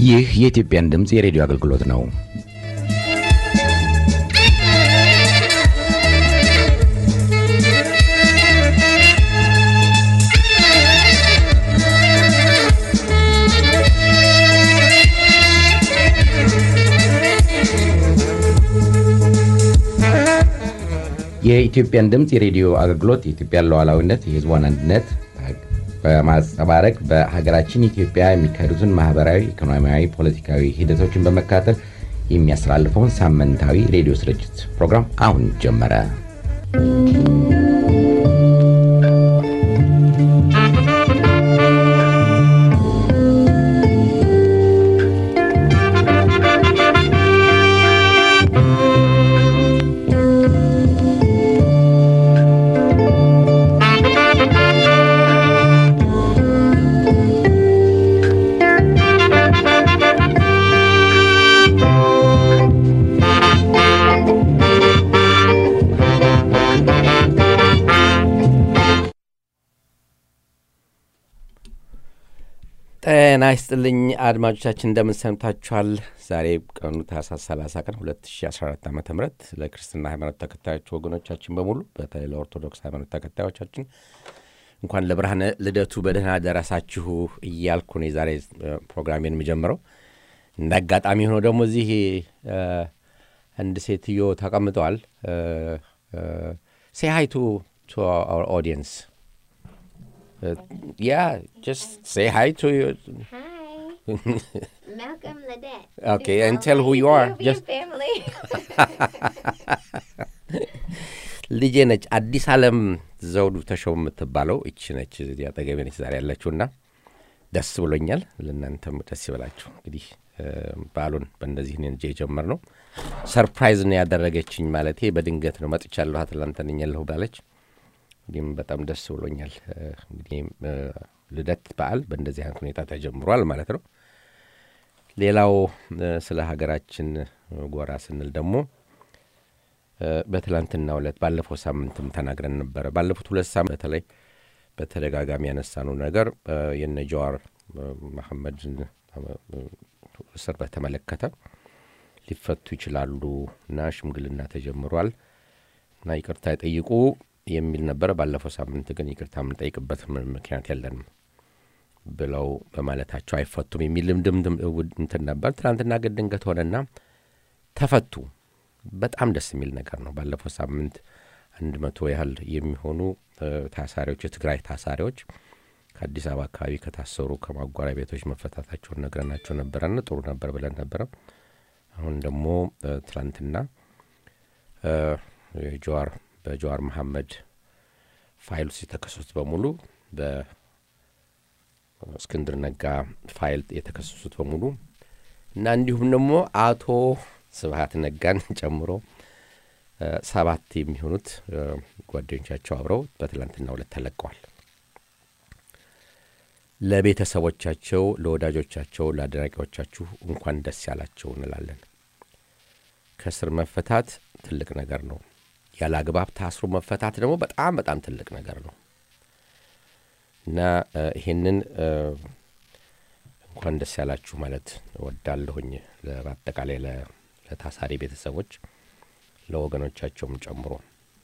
ይህ የኢትዮጵያን ድምፅ የሬዲዮ አገልግሎት ነው። የኢትዮጵያን ድምፅ የሬዲዮ አገልግሎት የኢትዮጵያን ሉዓላዊነት፣ የሕዝቧን አንድነት በማንጸባረቅ በሀገራችን ኢትዮጵያ የሚካሄዱትን ማህበራዊ፣ ኢኮኖሚያዊ፣ ፖለቲካዊ ሂደቶችን በመከታተል የሚያስተላልፈውን ሳምንታዊ ሬዲዮ ስርጭት ፕሮግራም አሁን ጀመረ። ጤና ይስጥልኝ አድማጮቻችን፣ እንደምን ሰምታችኋል? ዛሬ ቀኑ ታህሳስ 30 ቀን 2014 ዓ ም ለክርስትና ሃይማኖት ተከታዮች ወገኖቻችን በሙሉ በተለይ ለኦርቶዶክስ ሃይማኖት ተከታዮቻችን እንኳን ለብርሃነ ልደቱ በደህና ደረሳችሁ እያልኩ ነው የዛሬ ፕሮግራሜን የምጀምረው። እንደ አጋጣሚ ሆኖ ደግሞ እዚህ አንድ ሴትዮ ተቀምጠዋል። ሴ ሃይ ቱ ኦዲየንስ yeah, just say hi to you. Hi. Malcolm Ledette. Okay, and tell who you are. Just Just family. ልጄ ነች አዲስ ዓለም ዘውዱ ተሾም የምትባለው እቺ ነች። እዚህ አጠገቤ ነች ዛሬ ያለችውና ደስ ብሎኛል። ለእናንተም ደስ ይበላችሁ። እንግዲህ በዓሉን በእንደዚህ እኔ የጀመር ነው። ሰርፕራይዝ ነው ያደረገችኝ። ማለቴ በድንገት ነው መጥቻለሁ አትላንታ ነኝ ያለሁ ባለች እንዲህም በጣም ደስ ብሎኛል። እንግዲህ ልደት በዓል በእንደዚህ አይነት ሁኔታ ተጀምሯል ማለት ነው። ሌላው ስለ ሀገራችን ጎራ ስንል ደግሞ በትላንትናው ዕለት ባለፈው ሳምንትም ተናግረን ነበረ። ባለፉት ሁለት ሳምንት በተለይ በተደጋጋሚ ያነሳነው ነገር የነ ጀዋር መሐመድን እስር በተመለከተ ሊፈቱ ይችላሉ እና ሽምግልና ተጀምሯል እና ይቅርታ ይጠይቁ የሚል ነበረ። ባለፈው ሳምንት ግን ይቅርታ የምንጠይቅበት ምክንያት የለንም ብለው በማለታቸው አይፈቱም የሚል ልምድም እንትን ነበር። ትናንትና ግን ድንገት ሆነና ተፈቱ። በጣም ደስ የሚል ነገር ነው። ባለፈው ሳምንት አንድ መቶ ያህል የሚሆኑ ታሳሪዎች የትግራይ ታሳሪዎች ከአዲስ አበባ አካባቢ ከታሰሩ ከማጓሪያ ቤቶች መፈታታቸውን ነግረናቸው ነበረና ጥሩ ነበር ብለን ነበረ። አሁን ደግሞ ትናንትና የጀዋር በጀዋር መሐመድ ፋይል ውስጥ የተከሰሱት በሙሉ በእስክንድር ነጋ ፋይል የተከሰሱት በሙሉ እና እንዲሁም ደግሞ አቶ ስብሀት ነጋን ጨምሮ ሰባት የሚሆኑት ጓደኞቻቸው አብረው በትላንትናው ዕለት ተለቀዋል። ለቤተሰቦቻቸው፣ ለወዳጆቻቸው፣ ለአድናቂዎቻችሁ እንኳን ደስ ያላቸው እንላለን። ከስር መፈታት ትልቅ ነገር ነው። ያለ አግባብ ታስሮ መፈታት ደግሞ በጣም በጣም ትልቅ ነገር ነው እና ይሄንን እንኳን ደስ ያላችሁ ማለት ወዳለሁኝ በአጠቃላይ ለታሳሪ ቤተሰቦች ለወገኖቻቸውም ጨምሮ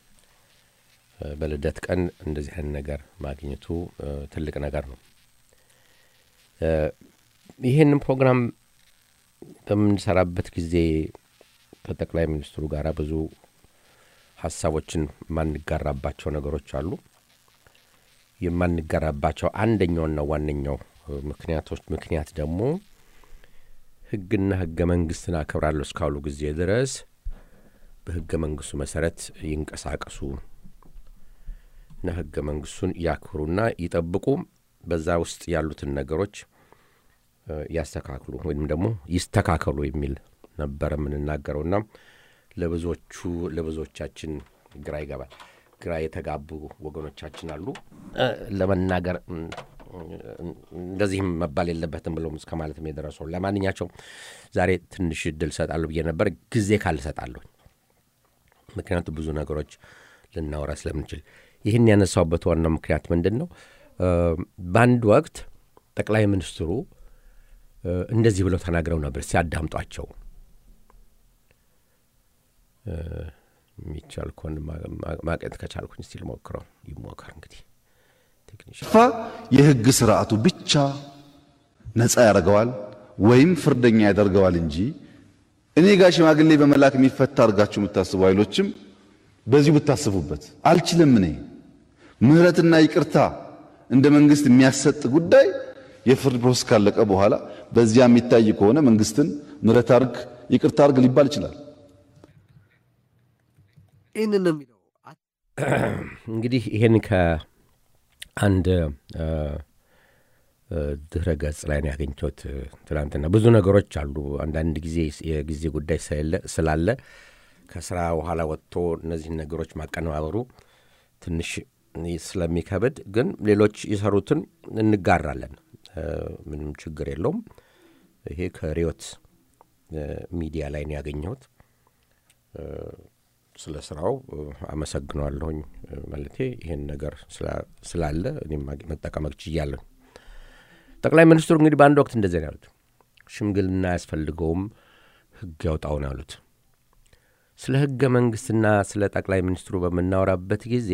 በልደት ቀን እንደዚህ አይነት ነገር ማግኘቱ ትልቅ ነገር ነው። ይህንን ፕሮግራም በምንሰራበት ጊዜ ከጠቅላይ ሚኒስትሩ ጋር ብዙ ሀሳቦችን የማንጋራባቸው ነገሮች አሉ። የማንጋራባቸው አንደኛውና ዋነኛው ምክንያቶች ምክንያት ደግሞ ሕግና ሕገ መንግስትን አከብራለሁ እስካሉ ጊዜ ድረስ በሕገ መንግስቱ መሰረት ይንቀሳቀሱ እና ሕገ መንግስቱን ያክብሩና ይጠብቁ፣ በዛ ውስጥ ያሉትን ነገሮች ያስተካክሉ ወይም ደግሞ ይስተካከሉ የሚል ነበረ የምንናገረውና ለብዙዎቹ ለብዙዎቻችን ግራ ይገባል። ግራ የተጋቡ ወገኖቻችን አሉ። ለመናገር እንደዚህም መባል የለበትም ብለው እስከ ማለትም የደረሰው። ለማንኛቸውም ዛሬ ትንሽ እድል እሰጣለሁ ብዬ ነበር፣ ጊዜ ካልሰጣለሁ። ምክንያቱም ብዙ ነገሮች ልናወራ ስለምንችል ይህን ያነሳውበት ዋናው ምክንያት ምንድን ነው? በአንድ ወቅት ጠቅላይ ሚኒስትሩ እንደዚህ ብለው ተናግረው ነበር። ሲያዳምጧቸው የሚቻል ከሆን ማቀት ከቻልኩኝ ስቲል ሞክረው ይሞከር እንግዲህ ፋ የህግ ስርዓቱ ብቻ ነፃ ያደርገዋል ወይም ፍርደኛ ያደርገዋል እንጂ እኔ ጋር ሽማግሌ በመላክ የሚፈታ አድርጋችሁ የምታስቡ ኃይሎችም በዚሁ ብታስቡበት አልችልም። እኔ ምህረትና ይቅርታ እንደ መንግስት የሚያሰጥ ጉዳይ የፍርድ ፕሮሰስ ካለቀ በኋላ በዚያ የሚታይ ከሆነ መንግስትን ምህረት አርግ፣ ይቅርታ አርግ ሊባል ይችላል። ይህንን ነው የሚለው። እንግዲህ ይህን ከአንድ ድህረ ገጽ ላይ ነው ያገኘሁት ትናንትና። ብዙ ነገሮች አሉ። አንዳንድ ጊዜ የጊዜ ጉዳይ ስላለ ከስራ በኋላ ወጥቶ እነዚህን ነገሮች ማቀነባበሩ ትንሽ ስለሚከብድ፣ ግን ሌሎች የሰሩትን እንጋራለን። ምንም ችግር የለውም። ይሄ ከሪዮት ሚዲያ ላይ ነው ያገኘሁት። ስለ ስራው አመሰግነዋለሁኝ። ማለቴ ይህን ነገር ስላለ እኔም መጠቀም ችያለሁ። ጠቅላይ ሚኒስትሩ እንግዲህ በአንድ ወቅት እንደዚህ ነው ያሉት። ሽምግልና አያስፈልገውም ህግ ያውጣው ነው ያሉት። ስለ ህገ መንግስትና ስለ ጠቅላይ ሚኒስትሩ በምናወራበት ጊዜ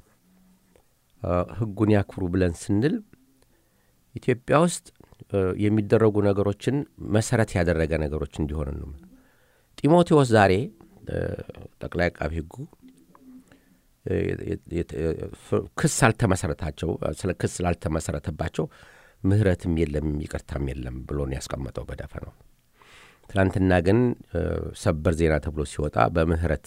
ህጉን ያክብሩ ብለን ስንል ኢትዮጵያ ውስጥ የሚደረጉ ነገሮችን መሰረት ያደረገ ነገሮች እንዲሆን ነው። ጢሞቴዎስ ዛሬ ጠቅላይ አቃቢ ህጉ ክስ አልተመሰረታቸው ስለ ክስ ስላልተመሰረተባቸው ምህረትም የለም ይቅርታም የለም ብሎ ነው ያስቀመጠው በደፈ ነው። ትናንትና ግን ሰበር ዜና ተብሎ ሲወጣ በምህረት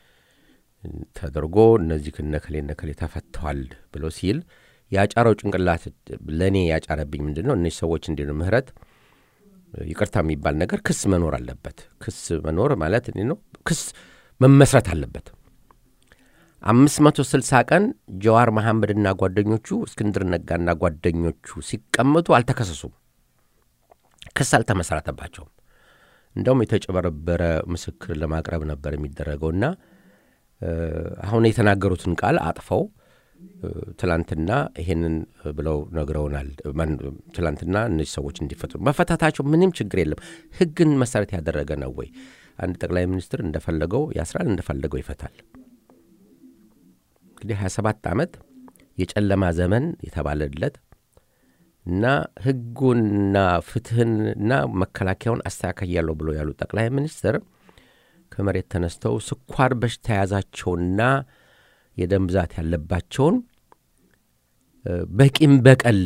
ተደርጎ እነዚህ ነከሌ ነከሌ ተፈተዋል ብሎ ሲል ያጫረው ጭንቅላት ለእኔ ያጫረብኝ ምንድን ነው? እነዚህ ሰዎች እንዲ ነው ምህረት ይቅርታ የሚባል ነገር ክስ መኖር አለበት። ክስ መኖር ማለት እኔ ነው ክስ መመስረት አለበት። አምስት መቶ ስልሳ ቀን ጀዋር መሐመድና ጓደኞቹ እስክንድር ነጋና ጓደኞቹ ሲቀመጡ አልተከሰሱም። ክስ አልተመሰረተባቸውም። እንደውም የተጨበረበረ ምስክር ለማቅረብ ነበር የሚደረገውና አሁን የተናገሩትን ቃል አጥፈው ትላንትና ይሄንን ብለው ነግረውናል። ትላንትና እነዚህ ሰዎች እንዲፈቱ መፈታታቸው ምንም ችግር የለም። ህግን መሰረት ያደረገ ነው ወይ? አንድ ጠቅላይ ሚኒስትር እንደፈለገው ያስራል፣ እንደፈለገው ይፈታል። እንግዲህ 27 ዓመት የጨለማ ዘመን የተባለለት እና ህጉንና ፍትህንና መከላከያውን አስተካክያለሁ ብሎ ያሉ ጠቅላይ ሚኒስትር ከመሬት ተነስተው ስኳር በሽታ የያዛቸውና የደም ብዛት ያለባቸውን በቂም በቀል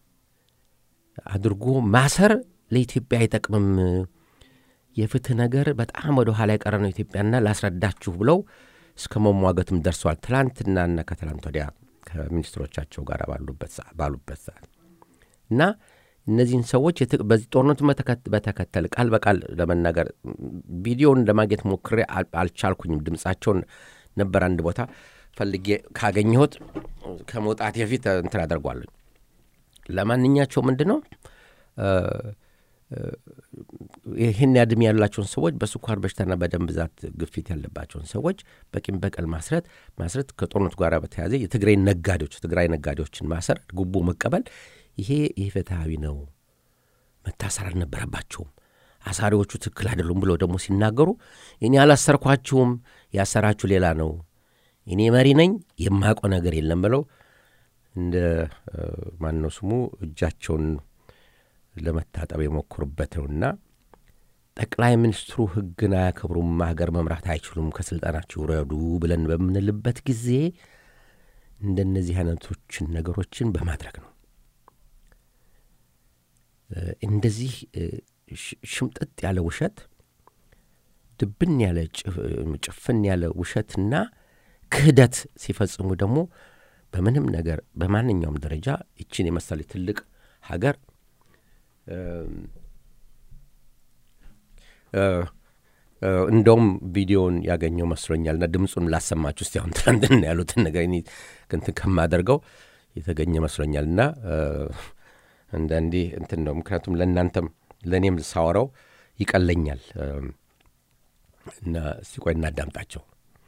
አድርጎ ማሰር ለኢትዮጵያ አይጠቅምም። የፍትህ ነገር በጣም ወደ ኋላ የቀረ ነው ኢትዮጵያና ላስረዳችሁ ብለው እስከ መሟገትም ደርሰዋል። ትላንትናና ከትላንት ወዲያ ከሚኒስትሮቻቸው ጋር ባሉበት ሰዓት እና እነዚህን ሰዎች በዚህ ጦርነቱ በተከተል ቃል በቃል ለመናገር ቪዲዮውን ለማግኘት ሞክሬ አልቻልኩኝም። ድምፃቸውን ነበር አንድ ቦታ ፈልጌ ካገኘሁት ከመውጣት በፊት እንትን አደርጓለኝ። ለማንኛቸው ምንድን ነው ይህን ያድም ያላቸውን ሰዎች በስኳር በሽታና በደም ብዛት ግፊት ያለባቸውን ሰዎች በቂም በቀል ማስረት ማስረት ከጦርነቱ ጋር በተያያዘ የትግራይ ነጋዴዎች ትግራይ ነጋዴዎችን ማሰር፣ ጉቦ መቀበል ይሄ ይህ ፍትሐዊ ነው፣ መታሰር አልነበረባቸውም፣ አሳሪዎቹ ትክክል አይደሉም ብለው ደግሞ ሲናገሩ እኔ አላሰርኳችሁም፣ ያሰራችሁ ሌላ ነው፣ እኔ መሪ ነኝ፣ የማውቀው ነገር የለም ብለው እንደ ማነው ስሙ እጃቸውን ለመታጠብ የሞክሩበት ነውና ጠቅላይ ሚኒስትሩ ሕግን አያከብሩም፣ ሀገር መምራት አይችሉም፣ ከስልጣናቸው ውረዱ ብለን በምንልበት ጊዜ እንደነዚህ አይነቶችን ነገሮችን በማድረግ ነው። እንደዚህ ሽምጥጥ ያለ ውሸት፣ ድብን ያለ ጭፍን ያለ ውሸትና ክህደት ሲፈጽሙ ደግሞ በምንም ነገር በማንኛውም ደረጃ ይችን የመሰለ ትልቅ ሀገር እንደውም ቪዲዮውን ያገኘው መስሎኛልና ድምፁን ላሰማችሁ እስቲ። አሁን ትናንትና ያሉትን ነገር እንትን ከማደርገው የተገኘ መስሎኛልና አንዳንዴ እንትን ነው። ምክንያቱም ለእናንተም ለእኔም ሳወራው ይቀለኛል እና እስቲ ቆይ እናዳምጣቸው።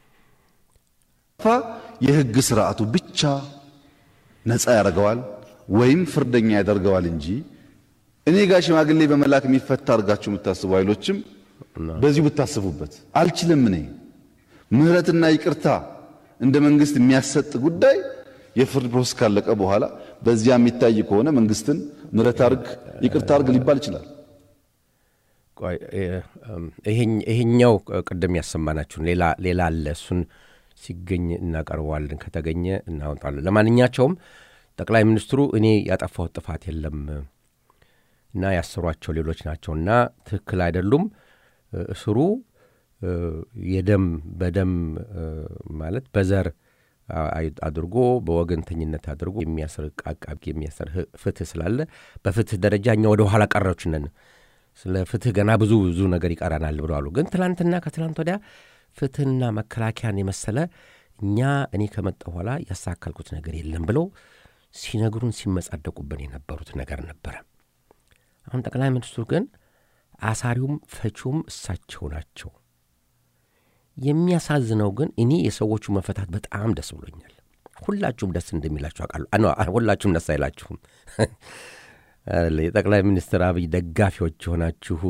የህግ ስርዓቱ ብቻ ነፃ ያደርገዋል ወይም ፍርደኛ ያደርገዋል እንጂ እኔ ጋር ሽማግሌ በመላክ የሚፈታ አድርጋችሁ የምታስቡ ኃይሎችም በዚሁ ብታስቡበት። አልችልም። እኔ ምህረትና ይቅርታ እንደ መንግስት የሚያሰጥ ጉዳይ የፍርድ ፕሮሰስ ካለቀ በኋላ በዚያ የሚታይ ከሆነ መንግስትን ምህረት አርግ፣ ይቅርታ አርግ ሊባል ይችላል። ይሄኛው ቅድም ያሰማናችሁን ሌላ አለ። እሱን ሲገኝ እናቀርበዋለን፣ ከተገኘ እናወጣለን። ለማንኛቸውም ጠቅላይ ሚኒስትሩ እኔ ያጠፋሁት ጥፋት የለም እና ያሰሯቸው ሌሎች ናቸውና ትክክል አይደሉም። እስሩ የደም በደም ማለት በዘር አድርጎ በወገንተኝነት አድርጎ የሚያስር አቃቢ የሚያስር ፍትህ ስላለ በፍትህ ደረጃ እኛ ወደ ኋላ ቀረች ነን። ስለ ፍትህ ገና ብዙ ብዙ ነገር ይቀረናል ብለዋሉ። ግን ትላንትና ከትላንት ወዲያ ፍትህና መከላከያን የመሰለ እኛ እኔ ከመጣ በኋላ ያሳካልኩት ነገር የለም ብለው ሲነግሩን ሲመጻደቁብን የነበሩት ነገር ነበረ። አሁን ጠቅላይ ሚኒስትሩ ግን አሳሪውም ፈቺውም እሳቸው ናቸው። የሚያሳዝነው ግን እኔ የሰዎቹ መፈታት በጣም ደስ ብሎኛል። ሁላችሁም ደስ እንደሚላችሁ አውቃለሁ። ሁላችሁም ደስ አይላችሁም። የጠቅላይ ሚኒስትር አብይ ደጋፊዎች የሆናችሁ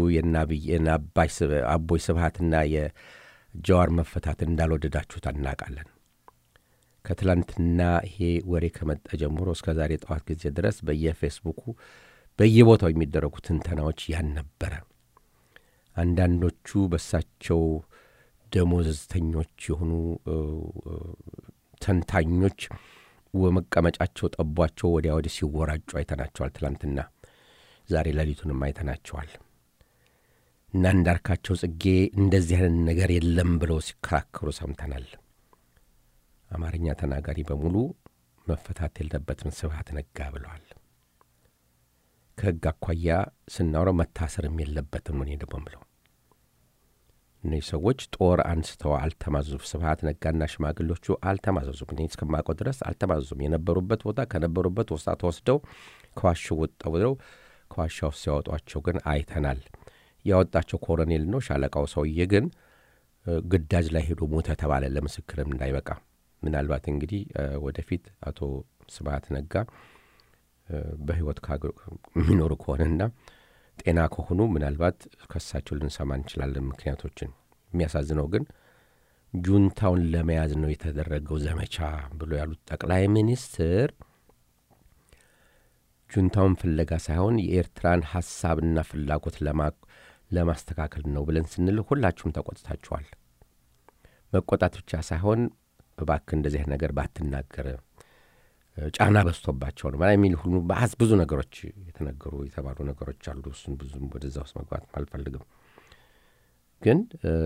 አቦይ ስብሃትና የጀዋር መፈታት እንዳልወደዳችሁት እናውቃለን። ከትላንትና ይሄ ወሬ ከመጣ ጀምሮ እስከ ዛሬ ጠዋት ጊዜ ድረስ በየፌስቡኩ በየቦታው የሚደረጉ ትንተናዎች ያን ነበረ። አንዳንዶቹ በሳቸው ደሞዝተኞች የሆኑ ተንታኞች መቀመጫቸው ጠቧቸው ወዲያ ወዲህ ሲወራጩ አይተናቸዋል። ትላንትና ዛሬ ሌሊቱንም አይተናቸዋል። እና እንዳርካቸው ጽጌ እንደዚህ አይነት ነገር የለም ብለው ሲከራከሩ ሰምተናል። አማርኛ ተናጋሪ በሙሉ መፈታት የለበትም ስብሃት ነጋ ብለዋል። ከሕግ አኳያ ስናውረው መታሰርም የለበትም እኔ ደግሞ ብለው እነዚህ ሰዎች ጦር አንስተው አልተማዘዙም። ስብሃት ነጋና ሽማግሌዎቹ አልተማዘዙም። እኔ እስከማውቀው ድረስ አልተማዘዙም። የነበሩበት ቦታ ከነበሩበት ወስታ ተወስደው ከዋሻው ወጣ ብለው ከዋሻ ውስጥ ሲያወጧቸው ግን አይተናል። ያወጣቸው ኮሎኔል ነው። ሻለቃው ሰውዬ ግን ግዳጅ ላይ ሄዶ ሞተ ተባለ። ለምስክርም እንዳይበቃ ምናልባት እንግዲህ ወደፊት አቶ ስብሃት ነጋ በህይወት የሚኖሩ ከሆነና ጤና ከሆኑ ምናልባት ከሳቸው ልንሰማ እንችላለን ምክንያቶችን። የሚያሳዝነው ግን ጁንታውን ለመያዝ ነው የተደረገው ዘመቻ ብሎ ያሉት ጠቅላይ ሚኒስትር ጁንታውን ፍለጋ ሳይሆን የኤርትራን ሀሳብና ፍላጎት ለማስተካከል ነው ብለን ስንል ሁላችሁም ተቆጥታችኋል። መቆጣት ብቻ ሳይሆን እባክህ እንደዚህ ነገር ባትናገር ጫና በዝቶባቸው ነው የሚል ሁሉ በአዝ ብዙ ነገሮች የተነገሩ የተባሉ ነገሮች አሉ። እሱን ብዙም ወደዛ ውስጥ መግባት አልፈልግም። ግን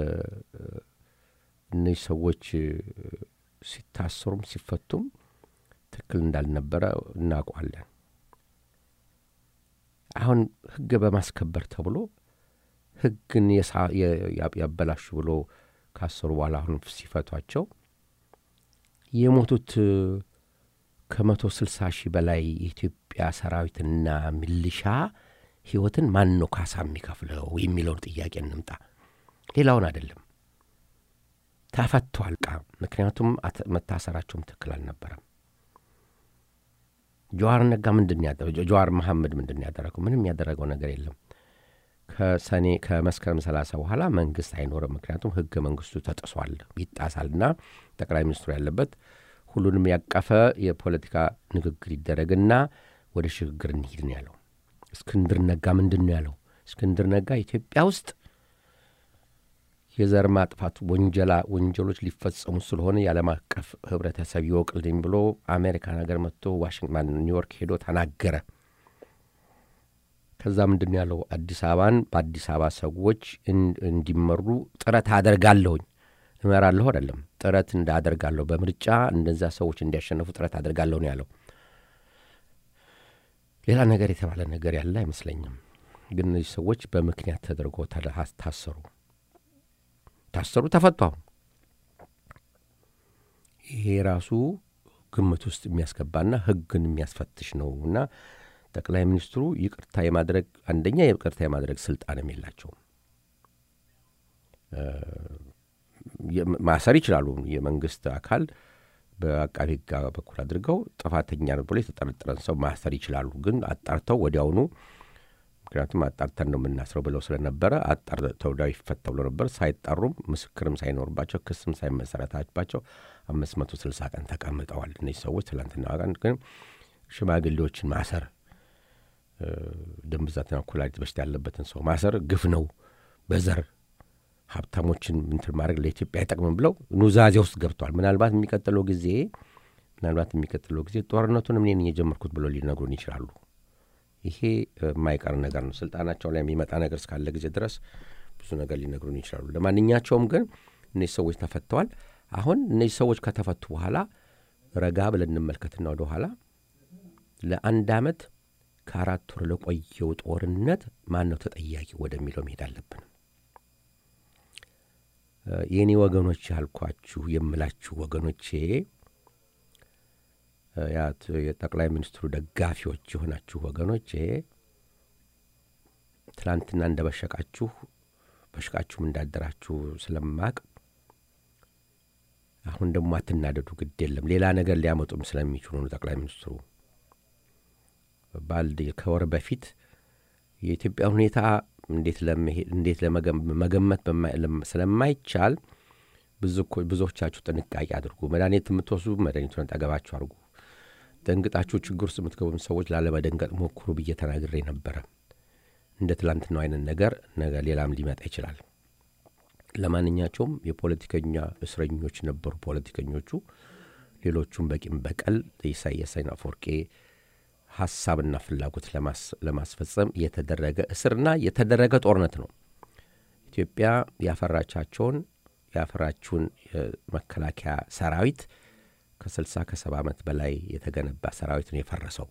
እነዚህ ሰዎች ሲታሰሩም ሲፈቱም ትክክል እንዳልነበረ እናውቀዋለን። አሁን ሕግ በማስከበር ተብሎ ሕግን ያበላሹ ብሎ ካሰሩ በኋላ አሁን ሲፈቷቸው የሞቱት ከመቶ ስልሳ ሺህ በላይ የኢትዮጵያ ሰራዊትና ሚሊሻ ህይወትን ማን ነው ካሳ የሚከፍለው የሚለውን ጥያቄ እንምጣ። ሌላውን አይደለም። ተፈቷል ቃ ምክንያቱም መታሰራቸውም ትክክል አልነበረም። ጀዋር ነጋ ምንድን ያደረገው? ጀዋር መሐመድ ምንድን ያደረገው? ምንም ያደረገው ነገር የለም። ከሰኔ ከመስከረም ሰላሳ በኋላ መንግስት አይኖርም። ምክንያቱም ህገ መንግስቱ ተጥሷል፣ ይጣሳልና ጠቅላይ ሚኒስትሩ ያለበት ሁሉንም ያቀፈ የፖለቲካ ንግግር ይደረግና ወደ ሽግግር እንሂድ ነው ያለው። እስክንድር ነጋ ምንድን ነው ያለው? እስክንድር ነጋ ኢትዮጵያ ውስጥ የዘር ማጥፋት ወንጀላ ወንጀሎች ሊፈጸሙ ስለሆነ የዓለም አቀፍ ህብረተሰብ ይወቅልኝ ብሎ አሜሪካን ሀገር መጥቶ ዋሽንግተን ኒውዮርክ ሄዶ ተናገረ። ከዛ ምንድን ያለው አዲስ አበባን በአዲስ አበባ ሰዎች እንዲመሩ ጥረት አደርጋለሁኝ እመራለሁ አይደለም ጥረት እንዳደርጋለሁ በምርጫ እነዛ ሰዎች እንዲያሸነፉ ጥረት አደርጋለሁ ነው ያለው። ሌላ ነገር የተባለ ነገር ያለ አይመስለኝም። ግን እነዚህ ሰዎች በምክንያት ተደርጎ ታሰሩ ታሰሩ ተፈቱ። አሁን ይሄ ራሱ ግምት ውስጥ የሚያስገባና ህግን የሚያስፈትሽ ነው እና ጠቅላይ ሚኒስትሩ ይቅርታ የማድረግ አንደኛ ይቅርታ የማድረግ ስልጣንም የላቸውም። ማሰር ይችላሉ። የመንግስት አካል በአቃቢ ህግ በኩል አድርገው ጥፋተኛ ነው ብሎ የተጠረጠረን ሰው ማሰር ይችላሉ። ግን አጣርተው ወዲያውኑ ምክንያቱም አጣርተን ነው የምናስረው ብለው ስለነበረ አጣር ተወዳው ይፈታ ብሎ ነበር። ሳይጣሩም ምስክርም ሳይኖርባቸው ክስም ሳይመሰረታባቸው አምስት መቶ ስልሳ ቀን ተቀምጠዋል። እነዚህ ሰዎች ትላንትና ቀን ግን ሽማግሌዎችን ማሰር ደም ብዛትና ኩላሊት በሽታ ያለበትን ሰው ማሰር ግፍ ነው። በዘር ሀብታሞችን እንትን ማድረግ ለኢትዮጵያ አይጠቅምም ብለው ኑዛዜ ውስጥ ገብተዋል። ምናልባት የሚቀጥለው ጊዜ ምናልባት የሚቀጥለው ጊዜ ጦርነቱን እኔ ነኝ የጀመርኩት ብለው ሊነግሩን ይችላሉ። ይሄ የማይቀር ነገር ነው። ስልጣናቸው ላይ የሚመጣ ነገር እስካለ ጊዜ ድረስ ብዙ ነገር ሊነግሩን ይችላሉ። ለማንኛቸውም ግን እነዚህ ሰዎች ተፈተዋል። አሁን እነዚህ ሰዎች ከተፈቱ በኋላ ረጋ ብለን እንመልከትና ወደ ኋላ ለአንድ ዓመት ከአራት ወር ለቆየው ጦርነት ማን ነው ተጠያቂ ወደሚለው መሄድ አለብን። የእኔ ወገኖች ያልኳችሁ የምላችሁ ወገኖቼ የጠቅላይ ሚኒስትሩ ደጋፊዎች የሆናችሁ ወገኖቼ ትላንትና እንደ በሸቃችሁ በሽቃችሁም እንዳደራችሁ ስለማቅ አሁን ደግሞ አትናደዱ፣ ግድ የለም ሌላ ነገር ሊያመጡም ስለሚችሉ ነው። ጠቅላይ ሚኒስትሩ ባልድ ከወር በፊት የኢትዮጵያ ሁኔታ እንዴት ለመገመት ስለማይቻል ብዙዎቻችሁ ጥንቃቄ አድርጉ። መድኃኒት የምትወስዱ መድኃኒቱን ጠገባችሁ አድርጉ። ደንግጣችሁ ችግር ውስጥ የምትገቡም ሰዎች ላለመደንገጥ ሞክሩ ብዬ ተናግሬ ነበረ። እንደ ትላንትናው አይነት ነገር ነገ ሌላም ሊመጣ ይችላል። ለማንኛቸውም የፖለቲከኛ እስረኞች ነበሩ ፖለቲከኞቹ። ሌሎቹም በቂም በቀል ኢሳያስ አፈወርቄ ሀሳብና ፍላጎት ለማስፈጸም የተደረገ እስርና የተደረገ ጦርነት ነው። ኢትዮጵያ ያፈራቻቸውን ያፈራችውን የመከላከያ ሰራዊት ከስልሳ ከሰባ ዓመት በላይ የተገነባ ሰራዊት ነው የፈረሰው።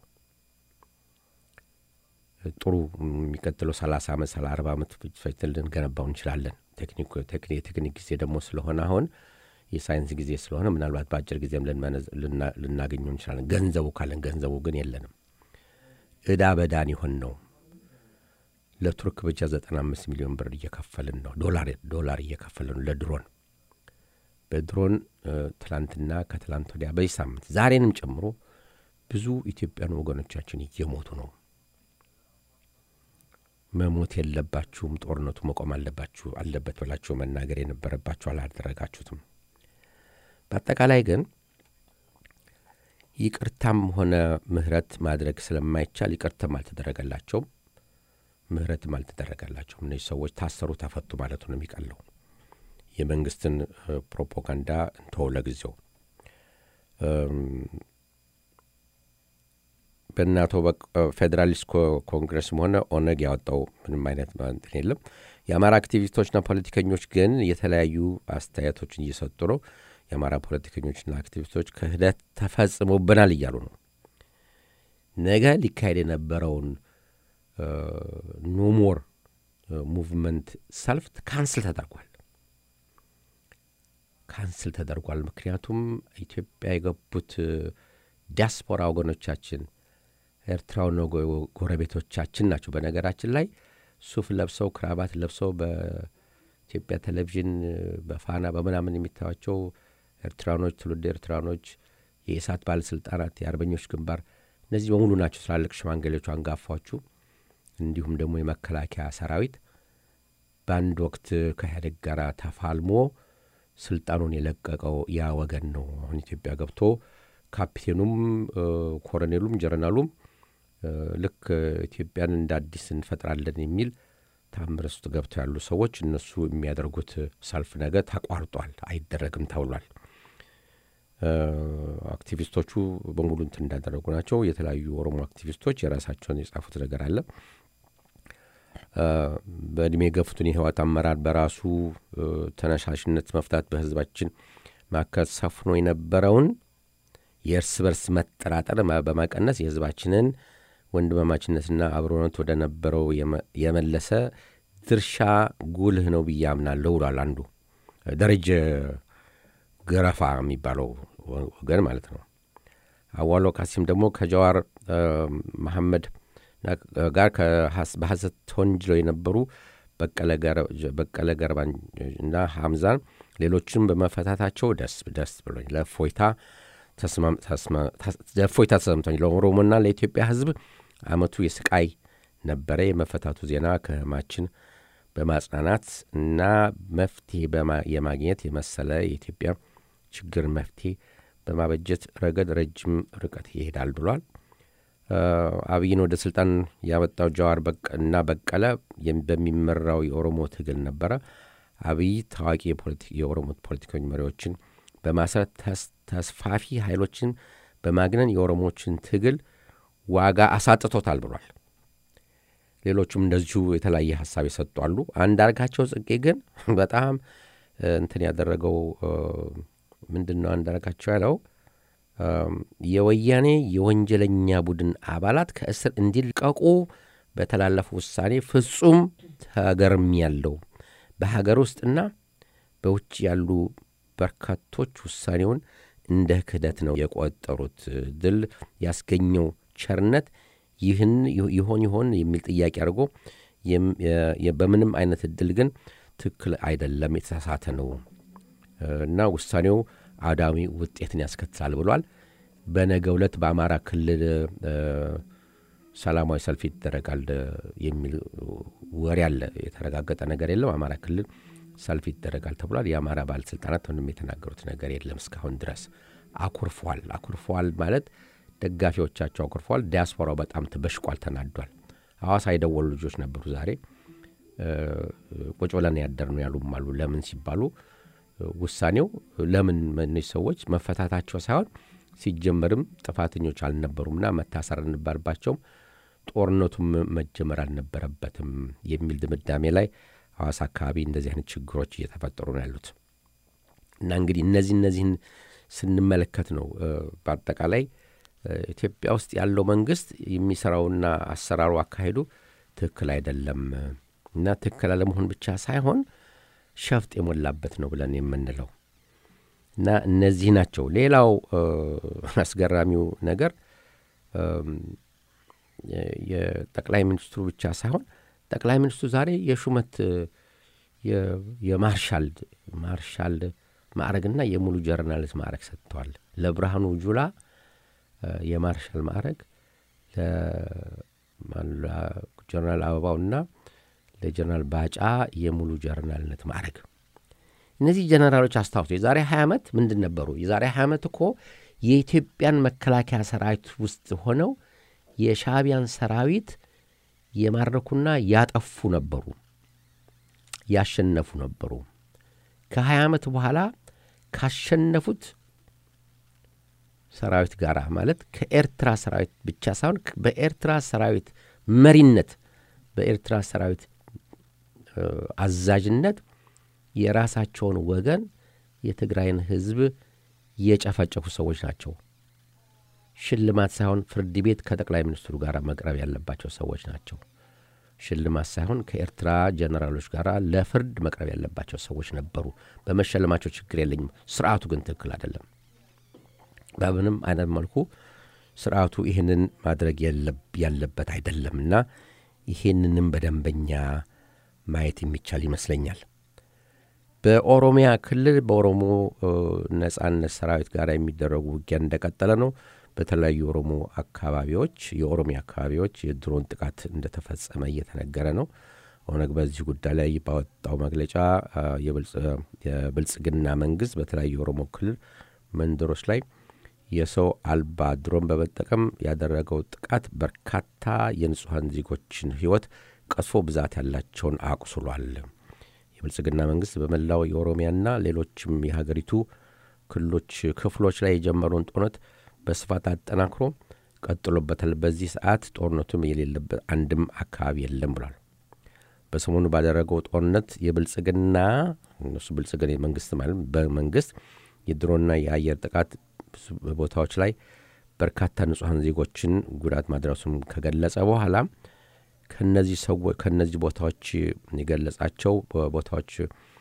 ጥሩ የሚቀጥለው ሰላሳ ዓመት ሰላ አርባ ዓመት ፈጅተን ልንገነባው እንችላለን። የቴክኒክ ጊዜ ደግሞ ስለሆነ አሁን የሳይንስ ጊዜ ስለሆነ ምናልባት በአጭር ጊዜም ልናገኘው እንችላለን። ገንዘቡ ካለን ገንዘቡ ግን የለንም። እዳ በዳን ይሆን ነው። ለቱርክ ብቻ ዘጠና አምስት ሚሊዮን ብር እየከፈልን ነው። ዶላር እየከፈልን ነው ለድሮን በድሮን ትላንትና ከትላንት ወዲያ በዚህ ሳምንት ዛሬንም ጨምሮ ብዙ ኢትዮጵያን ወገኖቻችን እየሞቱ ነው። መሞት የለባችሁም፣ ጦርነቱ መቆም አለባችሁ አለበት ብላችሁ መናገር የነበረባችሁ አላደረጋችሁትም። በአጠቃላይ ግን ይቅርታም ሆነ ምህረት ማድረግ ስለማይቻል ይቅርታም አልተደረገላቸውም፣ ምህረትም አልተደረገላቸውም። እነዚህ ሰዎች ታሰሩ፣ ተፈቱ ማለቱ ነው የሚቀለው። የመንግስትን ፕሮፓጋንዳ እንተው ለጊዜው። በእናቶ ፌዴራሊስት ኮንግረስም ሆነ ኦነግ ያወጣው ምንም አይነት እንትን የለም። የአማራ አክቲቪስቶችና ፖለቲከኞች ግን የተለያዩ አስተያየቶችን እየሰጡ ነው። የአማራ ፖለቲከኞችና አክቲቪስቶች ክህደት ተፈጽሞብናል እያሉ ነው። ነገ ሊካሄድ የነበረውን ኖሞር ሙቭመንት ሰልፍ ካንስል ተደርጓል። ካንስል ተደርጓል። ምክንያቱም ኢትዮጵያ የገቡት ዲያስፖራ ወገኖቻችን ኤርትራውን ጎረቤቶቻችን ናቸው። በነገራችን ላይ ሱፍ ለብሰው ክራባት ለብሰው በኢትዮጵያ ቴሌቪዥን በፋና በምናምን የሚታዩቸው ኤርትራኖች፣ ትውልድ ኤርትራኖች፣ የኢሳት ባለስልጣናት፣ የአርበኞች ግንባር እነዚህ በሙሉ ናቸው ትላልቅ ሽማግሌዎቹ፣ አንጋፋዎቹ እንዲሁም ደግሞ የመከላከያ ሰራዊት በአንድ ወቅት ከኢህአዴግ ጋር ተፋልሞ ስልጣኑን የለቀቀው ያ ወገን ነው። አሁን ኢትዮጵያ ገብቶ ካፒቴኑም ኮሎኔሉም ጀረናሉም ልክ ኢትዮጵያን እንደ አዲስ እንፈጥራለን የሚል ታምር ውስጥ ገብተው ያሉ ሰዎች እነሱ የሚያደርጉት ሰልፍ ነገር ተቋርጧል፣ አይደረግም ተብሏል። አክቲቪስቶቹ በሙሉ እንትን እንዳደረጉ ናቸው። የተለያዩ ኦሮሞ አክቲቪስቶች የራሳቸውን የጻፉት ነገር አለ። በእድሜ የገፉትን የህወሓት አመራር በራሱ ተነሳሽነት መፍታት በህዝባችን መካከል ሰፍኖ የነበረውን የእርስ በርስ መጠራጠር በመቀነስ የህዝባችንን ወንድማማችነትና አብሮነት ወደ ነበረው የመለሰ ድርሻ ጉልህ ነው ብዬ አምናለሁ ብሏል። አንዱ ደረጀ ገረፋ የሚባለው ወገን ማለት ነው። አዋሎ ካሲም ደግሞ ከጀዋር መሐመድ ጋር በሐሰት ተወንጅለው የነበሩ በቀለ ገርባን እና ሐምዛን ሌሎችም በመፈታታቸው ደስ ደስ ብሎኝ ለእፎይታ እፎይታ ተሰምቶኝ ለኦሮሞና ለኢትዮጵያ ህዝብ አመቱ የስቃይ ነበረ። የመፈታቱ ዜና ከህማችን በማጽናናት እና መፍትሄ የማግኘት የመሰለ የኢትዮጵያ ችግር መፍትሄ በማበጀት ረገድ ረጅም ርቀት ይሄዳል ብሏል። አብይን ወደ ስልጣን ያመጣው ጀዋር እና በቀለ በሚመራው የኦሮሞ ትግል ነበረ። አብይ ታዋቂ የኦሮሞ ፖለቲከኞች መሪዎችን በማሰር ተስፋፊ ኃይሎችን በማግነን የኦሮሞችን ትግል ዋጋ አሳጥቶታል ብሏል። ሌሎቹም እንደዚሁ የተለያየ ሀሳብ የሰጡ አሉ። አንዳርጋቸው ጽጌ ግን በጣም እንትን ያደረገው ምንድን ነው? አንዳርጋቸው ያለው የወያኔ የወንጀለኛ ቡድን አባላት ከእስር እንዲለቀቁ በተላለፈው ውሳኔ ፍጹም ተገርም ያለው በሀገር ውስጥና በውጭ ያሉ በርካቶች ውሳኔውን እንደ ክህደት ነው የቆጠሩት። ድል ያስገኘው ቸርነት ይህን ይሆን ይሆን የሚል ጥያቄ አድርጎ በምንም አይነት እድል ግን ትክክል አይደለም፣ የተሳሳተ ነው እና ውሳኔው አዳሚ ውጤትን ያስከትላል ብሏል። በነገ ዕለት በአማራ ክልል ሰላማዊ ሰልፍ ይደረጋል የሚል ወሬ አለ። የተረጋገጠ ነገር የለም። አማራ ክልል ሰልፍ ይደረጋል ተብሏል። የአማራ ባለስልጣናት ምንም የተናገሩት ነገር የለም እስካሁን ድረስ። አኩርፏል። አኩርፏል ማለት ደጋፊዎቻቸው አኩርፏል። ዲያስፖራው በጣም ተበሽቋል፣ ተናዷል። ሐዋሳ የደወሉ ልጆች ነበሩ ዛሬ ቁጭ ብለን ያደር ነው ያሉም አሉ። ለምን ሲባሉ ውሳኔው ለምን እነዚህ ሰዎች መፈታታቸው ሳይሆን ሲጀመርም ጥፋተኞች አልነበሩምና መታሰር አልነበረባቸውም፣ ጦርነቱም መጀመር አልነበረበትም የሚል ድምዳሜ ላይ ሐዋሳ አካባቢ እንደዚህ አይነት ችግሮች እየተፈጠሩ ነው ያሉት እና እንግዲህ እነዚህ እነዚህን ስንመለከት ነው በአጠቃላይ ኢትዮጵያ ውስጥ ያለው መንግስት የሚሰራውና አሰራሩ አካሄዱ ትክክል አይደለም እና ትክክል አለመሆን ብቻ ሳይሆን ሸፍጥ የሞላበት ነው ብለን የምንለው እና እነዚህ ናቸው። ሌላው አስገራሚው ነገር የጠቅላይ ሚኒስትሩ ብቻ ሳይሆን ጠቅላይ ሚኒስትሩ ዛሬ የሹመት የማርሻል ማርሻል ማዕረግና የሙሉ ጀርናሊስት ማዕረግ ሰጥተዋል። ለብርሃኑ ጁላ የማርሻል ማዕረግ ለጀነራል አበባውና ለጀነራል ባጫ የሙሉ ጀነራልነት ማዕረግ። እነዚህ ጀነራሎች አስታውሱ፣ የዛሬ 20 ዓመት ምንድን ነበሩ? የዛሬ 20 ዓመት እኮ የኢትዮጵያን መከላከያ ሰራዊት ውስጥ ሆነው የሻዕቢያን ሰራዊት የማረኩና ያጠፉ ነበሩ፣ ያሸነፉ ነበሩ። ከ20 ዓመት በኋላ ካሸነፉት ሰራዊት ጋር ማለት ከኤርትራ ሰራዊት ብቻ ሳይሆን በኤርትራ ሰራዊት መሪነት በኤርትራ ሰራዊት አዛዥነት የራሳቸውን ወገን የትግራይን ሕዝብ የጨፈጨፉ ሰዎች ናቸው። ሽልማት ሳይሆን ፍርድ ቤት ከጠቅላይ ሚኒስትሩ ጋር መቅረብ ያለባቸው ሰዎች ናቸው። ሽልማት ሳይሆን ከኤርትራ ጀነራሎች ጋር ለፍርድ መቅረብ ያለባቸው ሰዎች ነበሩ። በመሸለማቸው ችግር የለኝም። ስርዓቱ ግን ትክክል አይደለም። በምንም አይነት መልኩ ስርዓቱ ይህንን ማድረግ ያለበት አይደለም እና ይሄንንም በደንበኛ ማየት የሚቻል ይመስለኛል። በኦሮሚያ ክልል በኦሮሞ ነጻነት ሰራዊት ጋር የሚደረጉ ውጊያ እንደቀጠለ ነው። በተለያዩ የኦሮሞ አካባቢዎች የኦሮሚያ አካባቢዎች የድሮን ጥቃት እንደተፈጸመ እየተነገረ ነው። ኦነግ በዚህ ጉዳይ ላይ ባወጣው መግለጫ የብልጽግና መንግስት በተለያዩ የኦሮሞ ክልል መንደሮች ላይ የሰው አልባ ድሮን በመጠቀም ያደረገው ጥቃት በርካታ የንጹሐን ዜጎችን ሕይወት ቀስፎ ብዛት ያላቸውን አቁስሏል። የብልጽግና መንግስት በመላው የኦሮሚያና ሌሎችም የሀገሪቱ ክልሎች ክፍሎች ላይ የጀመረውን ጦርነት በስፋት አጠናክሮ ቀጥሎበታል። በዚህ ሰዓት ጦርነቱም የሌለበት አንድም አካባቢ የለም ብሏል። በሰሞኑ ባደረገው ጦርነት የብልጽግና እነሱ ብልጽግና የመንግስት ማለት በመንግስት የድሮና የአየር ጥቃት ቦታዎች ላይ በርካታ ንጹሐን ዜጎችን ጉዳት ማድረሱም ከገለጸ በኋላ ከነዚህ ሰዎች ከነዚህ ቦታዎች የገለጻቸው ቦታዎች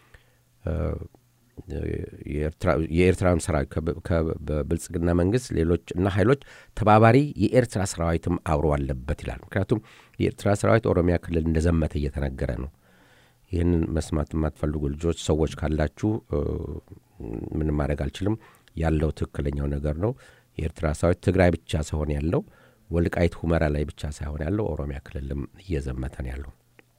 የኤርትራን ሰራዊት በብልጽግና መንግስት ሌሎች እና ኃይሎች ተባባሪ የኤርትራ ሰራዊትም አብሮ አለበት ይላል። ምክንያቱም የኤርትራ ሰራዊት ኦሮሚያ ክልል እንደዘመተ እየተነገረ ነው። ይህንን መስማት የማትፈልጉ ልጆች ሰዎች ካላችሁ ምንም ማድረግ አልችልም። ያለው ትክክለኛው ነገር ነው። የኤርትራ ሰራዊት ትግራይ ብቻ ሳይሆን ያለው ወልቃይት ሁመራ ላይ ብቻ ሳይሆን ያለው ኦሮሚያ ክልልም እየዘመተ ነው ያለው።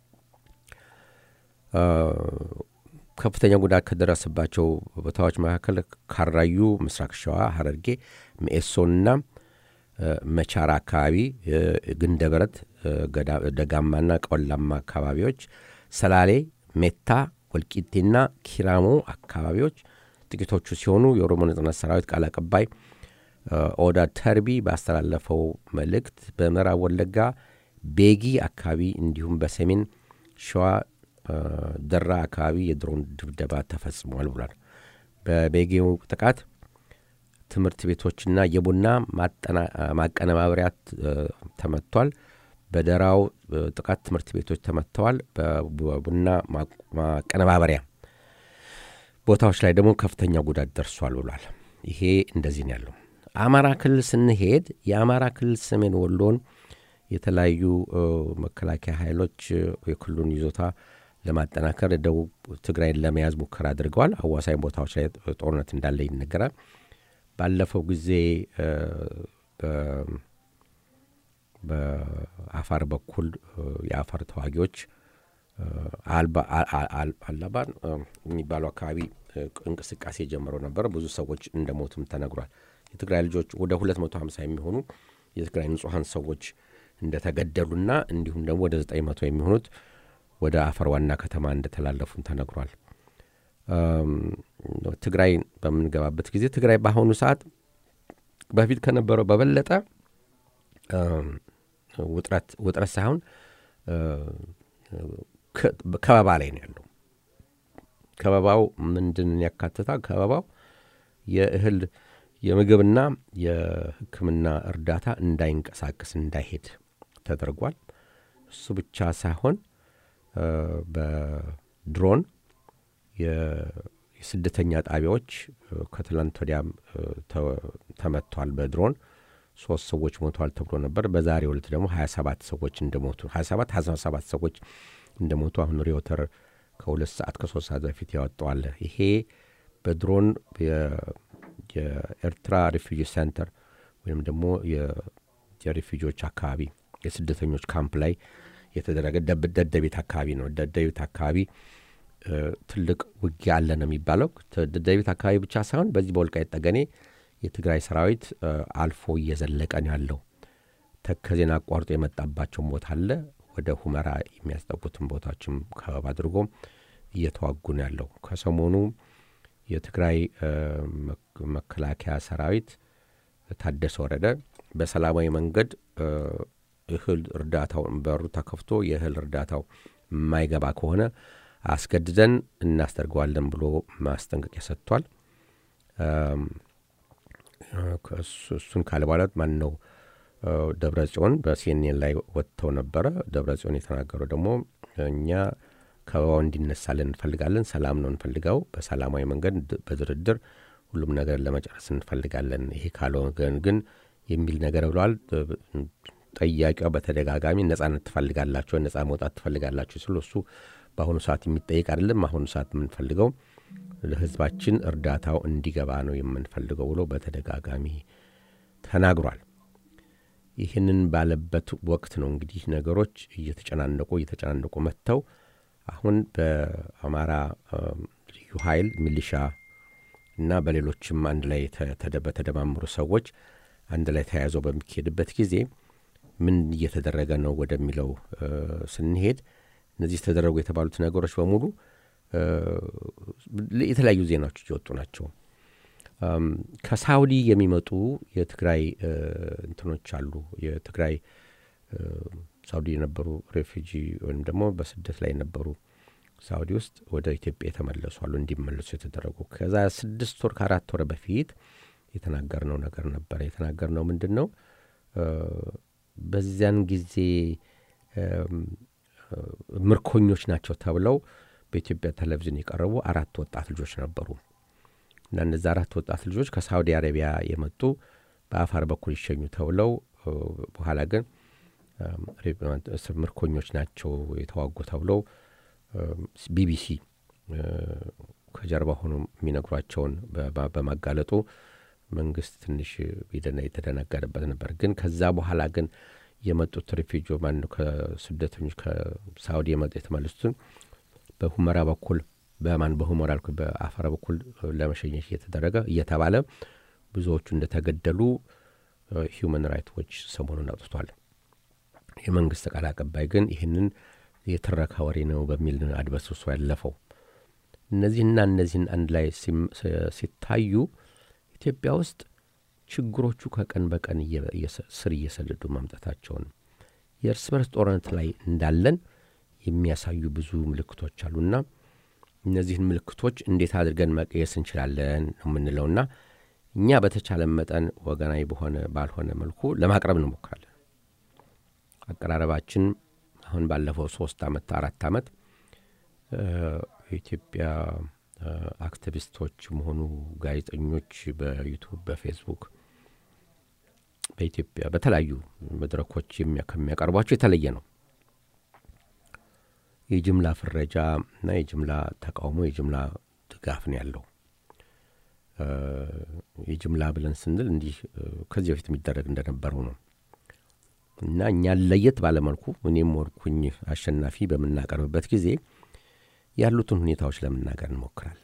ከፍተኛ ጉዳት ከደረሰባቸው ቦታዎች መካከል ካራዩ፣ ምስራቅ ሸዋ፣ ሀረርጌ፣ ሚኤሶንና መቻራ አካባቢ፣ ግንደበረት፣ ደጋማና ቆላማ አካባቢዎች፣ ሰላሌ፣ ሜታ፣ ወልቂጤና ኪራሞ አካባቢዎች ጥቂቶቹ ሲሆኑ የኦሮሞ ነጻነት ሰራዊት ቃል አቀባይ ኦዳ ተርቢ ባስተላለፈው መልእክት በምዕራብ ወለጋ ቤጊ አካባቢ እንዲሁም በሰሜን ሸዋ ደራ አካባቢ የድሮን ድብደባ ተፈጽሟል ብሏል። በቤጌው ጥቃት ትምህርት ቤቶችና የቡና ማቀነባበሪያ ተመቷል። በደራው ጥቃት ትምህርት ቤቶች ተመትተዋል። በቡና ማቀነባበሪያ ቦታዎች ላይ ደግሞ ከፍተኛ ጉዳት ደርሷል ብሏል። ይሄ እንደዚህ ነው ያለው። አማራ ክልል ስንሄድ የአማራ ክልል ሰሜን ወሎን የተለያዩ መከላከያ ኃይሎች የክልሉን ይዞታ ለማጠናከር ደቡብ ትግራይን ለመያዝ ሙከራ አድርገዋል። አዋሳኝ ቦታዎች ላይ ጦርነት እንዳለ ይነገራል። ባለፈው ጊዜ በአፋር በኩል የአፋር ተዋጊዎች አላባን የሚባለው አካባቢ እንቅስቃሴ ጀምረው ነበር። ብዙ ሰዎች እንደሞቱም ተነግሯል። የትግራይ ልጆች ወደ 250 የሚሆኑ የትግራይ ንጹሐን ሰዎች እንደተገደሉና እንዲሁም ደግሞ ወደ 900 የሚሆኑት ወደ አፈር ዋና ከተማ እንደተላለፉም ተነግሯል። ትግራይ በምንገባበት ጊዜ ትግራይ በአሁኑ ሰዓት በፊት ከነበረው በበለጠ ውጥረት ሳይሆን ከበባ ላይ ነው ያለው። ከበባው ምንድን ያካትታል? ከበባው የእህል የምግብና የሕክምና እርዳታ እንዳይንቀሳቀስ እንዳይሄድ ተደርጓል። እሱ ብቻ ሳይሆን በድሮን የስደተኛ ጣቢያዎች ከትላንት ወዲያም ተመቷል። በድሮን ሶስት ሰዎች ሞተዋል ተብሎ ነበር። በዛሬው ዕለት ደግሞ ሀያ ሰባት ሰዎች እንደሞቱ ሀያ ሰባት ሀያ ሰባት ሰዎች እንደሞቱ አሁን ሪዮተር ከሁለት ሰዓት ከሶስት ሰዓት በፊት ያወጣዋል። ይሄ በድሮን የኤርትራ ሪፊጂ ሴንተር ወይም ደግሞ የሪፊጂዎች አካባቢ የስደተኞች ካምፕ ላይ የተደረገ ደደቤት አካባቢ ነው። ደደቤት አካባቢ ትልቅ ውጊያ አለ ነው የሚባለው። ደደቤት አካባቢ ብቻ ሳይሆን በዚህ በወልቃይት ጠገኔ የትግራይ ሰራዊት አልፎ እየዘለቀ ነው ያለው። ተከዜን አቋርጦ የመጣባቸውን ቦታ አለ። ወደ ሁመራ የሚያስጠጉትን ቦታዎችም ከበባ አድርጎ እየተዋጉ ነው ያለው። ከሰሞኑ የትግራይ መከላከያ ሰራዊት ታደሰ ወረደ በሰላማዊ መንገድ እህል እርዳታው በሩ ተከፍቶ የእህል እርዳታው የማይገባ ከሆነ አስገድደን እናስደርገዋለን ብሎ ማስጠንቀቂያ ሰጥቷል። እሱን ካለ በኋላ ማን ነው ደብረ ጽዮን በሲኤንኤን ላይ ወጥተው ነበረ። ደብረ ጽዮን የተናገረው ደግሞ እኛ ከበባው እንዲነሳልን እንፈልጋለን፣ ሰላም ነው እንፈልገው፣ በሰላማዊ መንገድ በድርድር ሁሉም ነገር ለመጨረስ እንፈልጋለን። ይሄ ካልሆነ ግን የሚል ነገር ብለዋል። ጠያቂዋ በተደጋጋሚ ነጻነት ትፈልጋላችሁ፣ ነጻ መውጣት ትፈልጋላችሁ ስሉ እሱ በአሁኑ ሰዓት የሚጠይቅ አይደለም። አሁኑ ሰዓት የምንፈልገው ለህዝባችን እርዳታው እንዲገባ ነው የምንፈልገው ብሎ በተደጋጋሚ ተናግሯል። ይህንን ባለበት ወቅት ነው እንግዲህ ነገሮች እየተጨናነቁ እየተጨናነቁ መጥተው አሁን በአማራ ልዩ ኃይል ሚሊሻ እና በሌሎችም አንድ ላይ በተደማመሩ ሰዎች አንድ ላይ ተያይዘው በሚካሄድበት ጊዜ ምን እየተደረገ ነው ወደሚለው ስንሄድ እነዚህ የተደረጉ የተባሉት ነገሮች በሙሉ የተለያዩ ዜናዎች እየወጡ ናቸው። ከሳውዲ የሚመጡ የትግራይ እንትኖች አሉ። የትግራይ ሳውዲ የነበሩ ሬፊጂ ወይም ደግሞ በስደት ላይ የነበሩ ሳውዲ ውስጥ ወደ ኢትዮጵያ የተመለሱ አሉ፣ እንዲመለሱ የተደረጉ ከዛ ስድስት ወር ከአራት ወር በፊት የተናገርነው ነገር ነበረ። የተናገርነው ምንድን ነው? በዚያን ጊዜ ምርኮኞች ናቸው ተብለው በኢትዮጵያ ቴሌቪዥን የቀረቡ አራት ወጣት ልጆች ነበሩ እና እነዚ አራት ወጣት ልጆች ከሳውዲ አረቢያ የመጡ በአፋር በኩል ይሸኙ ተብለው በኋላ ግን ምርኮኞች ናቸው የተዋጉ ተብለው ቢቢሲ ከጀርባ ሆኖ የሚነግሯቸውን በማጋለጡ መንግስት ትንሽ የተደነገረበት ነበር። ግን ከዛ በኋላ ግን የመጡት ሪፊጂ ማን ከስደተኞች ከሳውዲ የመጡ የተመለሱትን በሁመራ በኩል በማን በሁመራ አልኩ በአፋር በኩል ለመሸኘት እየተደረገ እየተባለ ብዙዎቹ እንደተገደሉ ሂውማን ራይት ዎች ሰሞኑን አውጥቷል። የመንግስት ቃል አቀባይ ግን ይህንን የትረካ ወሬ ነው በሚል አድበስብሶ ያለፈው። እነዚህና እነዚህን አንድ ላይ ሲታዩ ኢትዮጵያ ውስጥ ችግሮቹ ከቀን በቀን ስር እየሰደዱ ማምጣታቸውን የእርስ በርስ ጦርነት ላይ እንዳለን የሚያሳዩ ብዙ ምልክቶች አሉና እነዚህን ምልክቶች እንዴት አድርገን መቀየስ እንችላለን ነው የምንለውና እኛ በተቻለ መጠን ወገናዊ በሆነ ባልሆነ መልኩ ለማቅረብ እንሞክራለን። አቀራረባችን አሁን ባለፈው ሶስት ዓመት አራት ዓመት የኢትዮጵያ አክቲቪስቶች መሆኑ ጋዜጠኞች በዩቱብ በፌስቡክ በኢትዮጵያ በተለያዩ መድረኮች ከሚያቀርቧቸው የተለየ ነው። የጅምላ ፍረጃ እና የጅምላ ተቃውሞ የጅምላ ድጋፍ ነው ያለው። የጅምላ ብለን ስንል እንዲህ ከዚህ በፊት የሚደረግ እንደነበረው ነው እና እኛን ለየት ባለመልኩ እኔም ወርኩኝ አሸናፊ በምናቀርብበት ጊዜ ያሉትን ሁኔታዎች ለመናገር እንሞክራለን።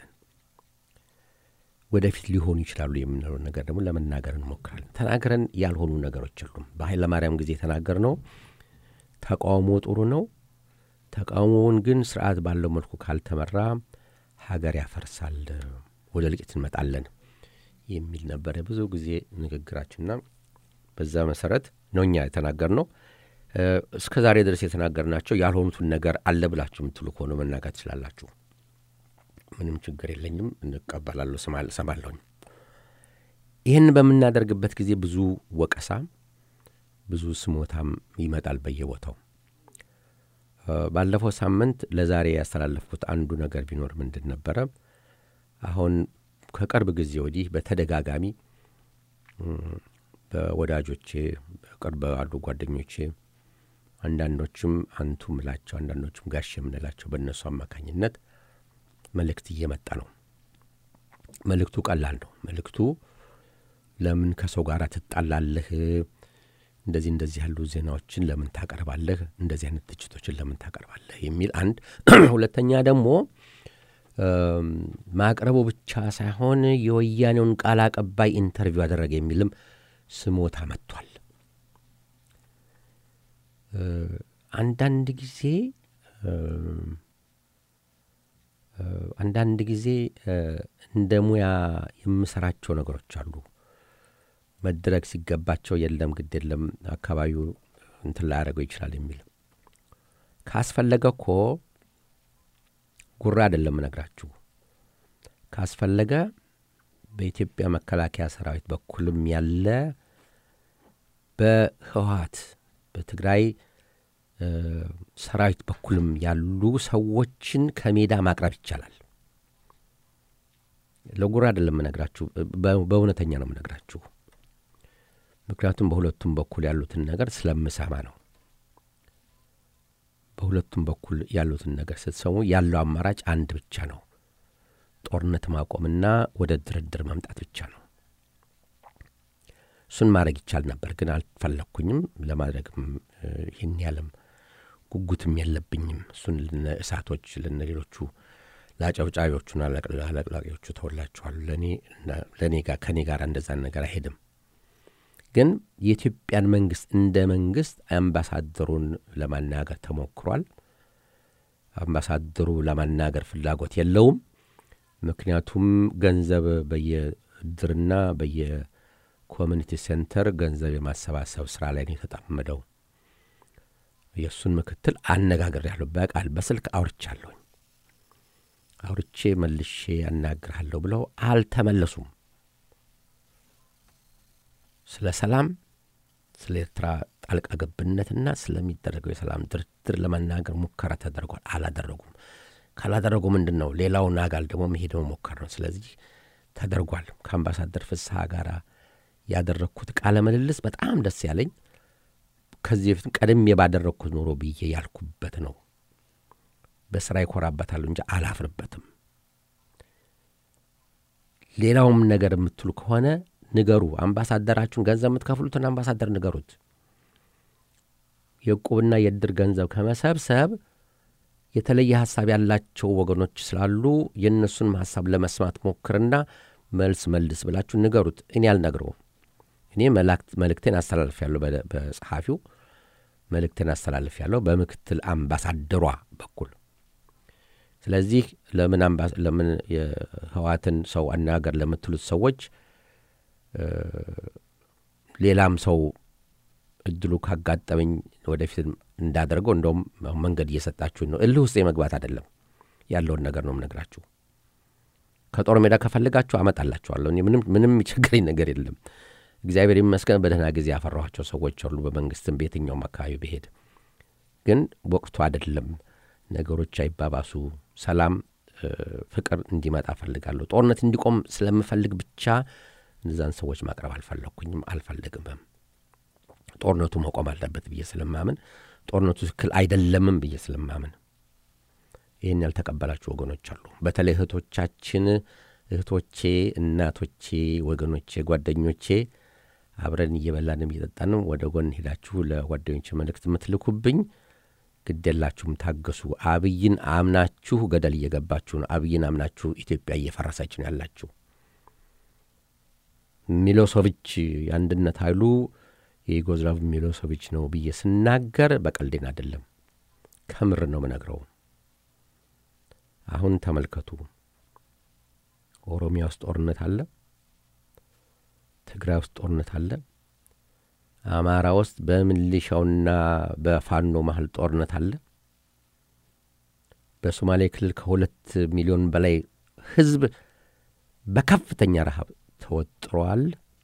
ወደፊት ሊሆኑ ይችላሉ የምንለው ነገር ደግሞ ለመናገር እንሞክራለን። ተናግረን ያልሆኑ ነገሮች የሉም። በኃይለማርያም ጊዜ የተናገር ነው ተቃውሞ ጥሩ ነው፣ ተቃውሞውን ግን ስርዓት ባለው መልኩ ካልተመራ ሀገር ያፈርሳል፣ ወደ ልቂት እንመጣለን የሚል ነበረ ብዙ ጊዜ ንግግራችንና በዛ መሰረት ነው እኛ የተናገር ነው። እስከ ዛሬ ድረስ የተናገርናቸው ያልሆኑትን ነገር አለ ብላችሁ የምትሉ ከሆነ መናገር ትችላላችሁ። ምንም ችግር የለኝም፣ እንቀበላለሁ፣ ሰማለሁኝ። ይህን በምናደርግበት ጊዜ ብዙ ወቀሳ፣ ብዙ ስሞታም ይመጣል በየቦታው። ባለፈው ሳምንት ለዛሬ ያስተላለፍኩት አንዱ ነገር ቢኖር ምንድን ነበረ? አሁን ከቅርብ ጊዜ ወዲህ በተደጋጋሚ በወዳጆቼ በቅርብ ባሉ ጓደኞቼ አንዳንዶችም አንቱ ምላቸው አንዳንዶችም ጋሽ የምንላቸው በእነሱ አማካኝነት መልእክት እየመጣ ነው። መልእክቱ ቀላል ነው። መልእክቱ ለምን ከሰው ጋር ትጣላለህ? እንደዚህ እንደዚህ ያሉ ዜናዎችን ለምን ታቀርባለህ? እንደዚህ አይነት ትችቶችን ለምን ታቀርባለህ? የሚል አንድ። ሁለተኛ ደግሞ ማቅረቡ ብቻ ሳይሆን የወያኔውን ቃል አቀባይ ኢንተርቪው አደረገ የሚልም ስሞታ መጥቷል። አንዳንድ ጊዜ አንዳንድ ጊዜ እንደ ሙያ የምሰራቸው ነገሮች አሉ። መድረግ ሲገባቸው የለም ግድ የለም አካባቢው እንትን ላያደርገው ይችላል የሚል ካስፈለገ እኮ ጉራ አይደለም እነግራችሁ። ካስፈለገ በኢትዮጵያ መከላከያ ሰራዊት በኩልም ያለ በህወሀት በትግራይ ሰራዊት በኩልም ያሉ ሰዎችን ከሜዳ ማቅረብ ይቻላል። ለጉራ አይደለም የምነግራችሁ፣ በእውነተኛ ነው የምነግራችሁ። ምክንያቱም በሁለቱም በኩል ያሉትን ነገር ስለምሰማ ነው። በሁለቱም በኩል ያሉትን ነገር ስትሰሙ ያለው አማራጭ አንድ ብቻ ነው፣ ጦርነት ማቆምና ወደ ድርድር መምጣት ብቻ ነው። እሱን ማድረግ ይቻል ነበር፣ ግን አልፈለግኩኝም። ለማድረግም ይህን ያለም ጉጉትም የለብኝም። እሱን ልነ እሳቶች ልነ ሌሎቹ ለአጨብጫቢዎቹና ለቅላቂዎቹ ተወላችኋል። ለእኔ ጋር ከእኔ ጋር እንደዛን ነገር አይሄድም። ግን የኢትዮጵያን መንግስት እንደ መንግስት አምባሳደሩን ለማናገር ተሞክሯል። አምባሳደሩ ለማናገር ፍላጎት የለውም። ምክንያቱም ገንዘብ በየእድርና በየኮሚኒቲ ሴንተር ገንዘብ የማሰባሰብ ስራ ላይ ነው የተጠመደው። የእሱን ምክትል አነጋግሬያለሁ። በቃል በስልክ አውርቻለሁኝ። አውርቼ መልሼ ያናግርሃለሁ ብለው አልተመለሱም። ስለ ሰላም፣ ስለ ኤርትራ ጣልቃ ገብነትና ስለሚደረገው የሰላም ድርድር ለመናገር ሙከራ ተደርጓል። አላደረጉም። ካላደረጉ ምንድን ነው ሌላውን አጋል ደግሞ መሄድ መሞከር ነው። ስለዚህ ተደርጓል። ከአምባሳደር ፍስሐ ጋር ያደረግኩት ቃለ ምልልስ በጣም ደስ ያለኝ ከዚህ በፊት ቀድሜ ባደረግኩት ኖሮ ብዬ ያልኩበት ነው። በስራ ይኮራበታሉ እንጂ አላፍርበትም። ሌላውም ነገር የምትሉ ከሆነ ንገሩ። አምባሳደራችሁን ገንዘብ የምትከፍሉትን አምባሳደር ንገሩት። የዕቁብና የእድር ገንዘብ ከመሰብሰብ የተለየ ሀሳብ ያላቸው ወገኖች ስላሉ የእነሱንም ሀሳብ ለመስማት ሞክርና መልስ መልስ ብላችሁ ንገሩት። እኔ አልነግረውም። እኔ መልእክቴን አስተላልፍ ያለሁ በጸሐፊው መልእክቴን አስተላልፍ ያለሁ በምክትል አምባሳደሯ በኩል ስለዚህ ለምን ለምን የህዋትን ሰው አናገር ለምትሉት ሰዎች ሌላም ሰው እድሉ ካጋጠመኝ ወደፊት እንዳደርገው እንደውም መንገድ እየሰጣችሁኝ ነው። እልህ ውስጥ የመግባት አይደለም፣ ያለውን ነገር ነው የምነግራችሁ። ከጦር ሜዳ ከፈልጋችሁ አመጣላችኋለሁ። ምንም ምንም የሚቸግረኝ ነገር የለም። እግዚአብሔር ይመስገን በደህና ጊዜ ያፈራኋቸው ሰዎች አሉ፣ በመንግስትም በየትኛውም አካባቢ ብሄድ። ግን ወቅቱ አይደለም። ነገሮች አይባባሱ፣ ሰላም፣ ፍቅር እንዲመጣ እፈልጋለሁ። ጦርነት እንዲቆም ስለምፈልግ ብቻ እነዛን ሰዎች ማቅረብ አልፈለግኩኝም፣ አልፈልግምም። ጦርነቱ መቆም አለበት ብዬ ስለማምን ጦርነቱ ትክክል አይደለምም ብዬ ስለማምን ይህን ያልተቀበላችሁ ወገኖች አሉ። በተለይ እህቶቻችን፣ እህቶቼ፣ እናቶቼ፣ ወገኖቼ፣ ጓደኞቼ አብረን እየበላንም እየጠጣንም ወደ ጎን ሄዳችሁ ለጓደኞቼ መልእክት የምትልኩብኝ ግድ የላችሁም፣ ታገሱ። አብይን አምናችሁ ገደል እየገባችሁ ነው። አብይን አምናችሁ ኢትዮጵያ እየፈረሰች ነው ያላችሁ። ሚሎሶቪች የአንድነት ኃይሉ የዩጎዝላቭ ሚሎሶቪች ነው ብዬ ስናገር በቀልዴን አይደለም፣ ከምር ነው ምነግረው። አሁን ተመልከቱ። ኦሮሚያ ውስጥ ጦርነት አለ፣ ትግራይ ውስጥ ጦርነት አለ፣ አማራ ውስጥ በሚሊሻውና በፋኖ መሀል ጦርነት አለ። በሶማሌ ክልል ከሁለት ሚሊዮን በላይ ሕዝብ በከፍተኛ ረሃብ ተወጥሯል።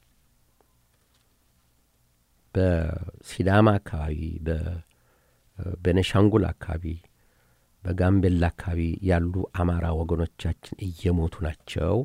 በሲዳማ አካባቢ፣ በቤነሻንጉል አካባቢ፣ በጋምቤላ አካባቢ ያሉ አማራ ወገኖቻችን እየሞቱ ናቸው።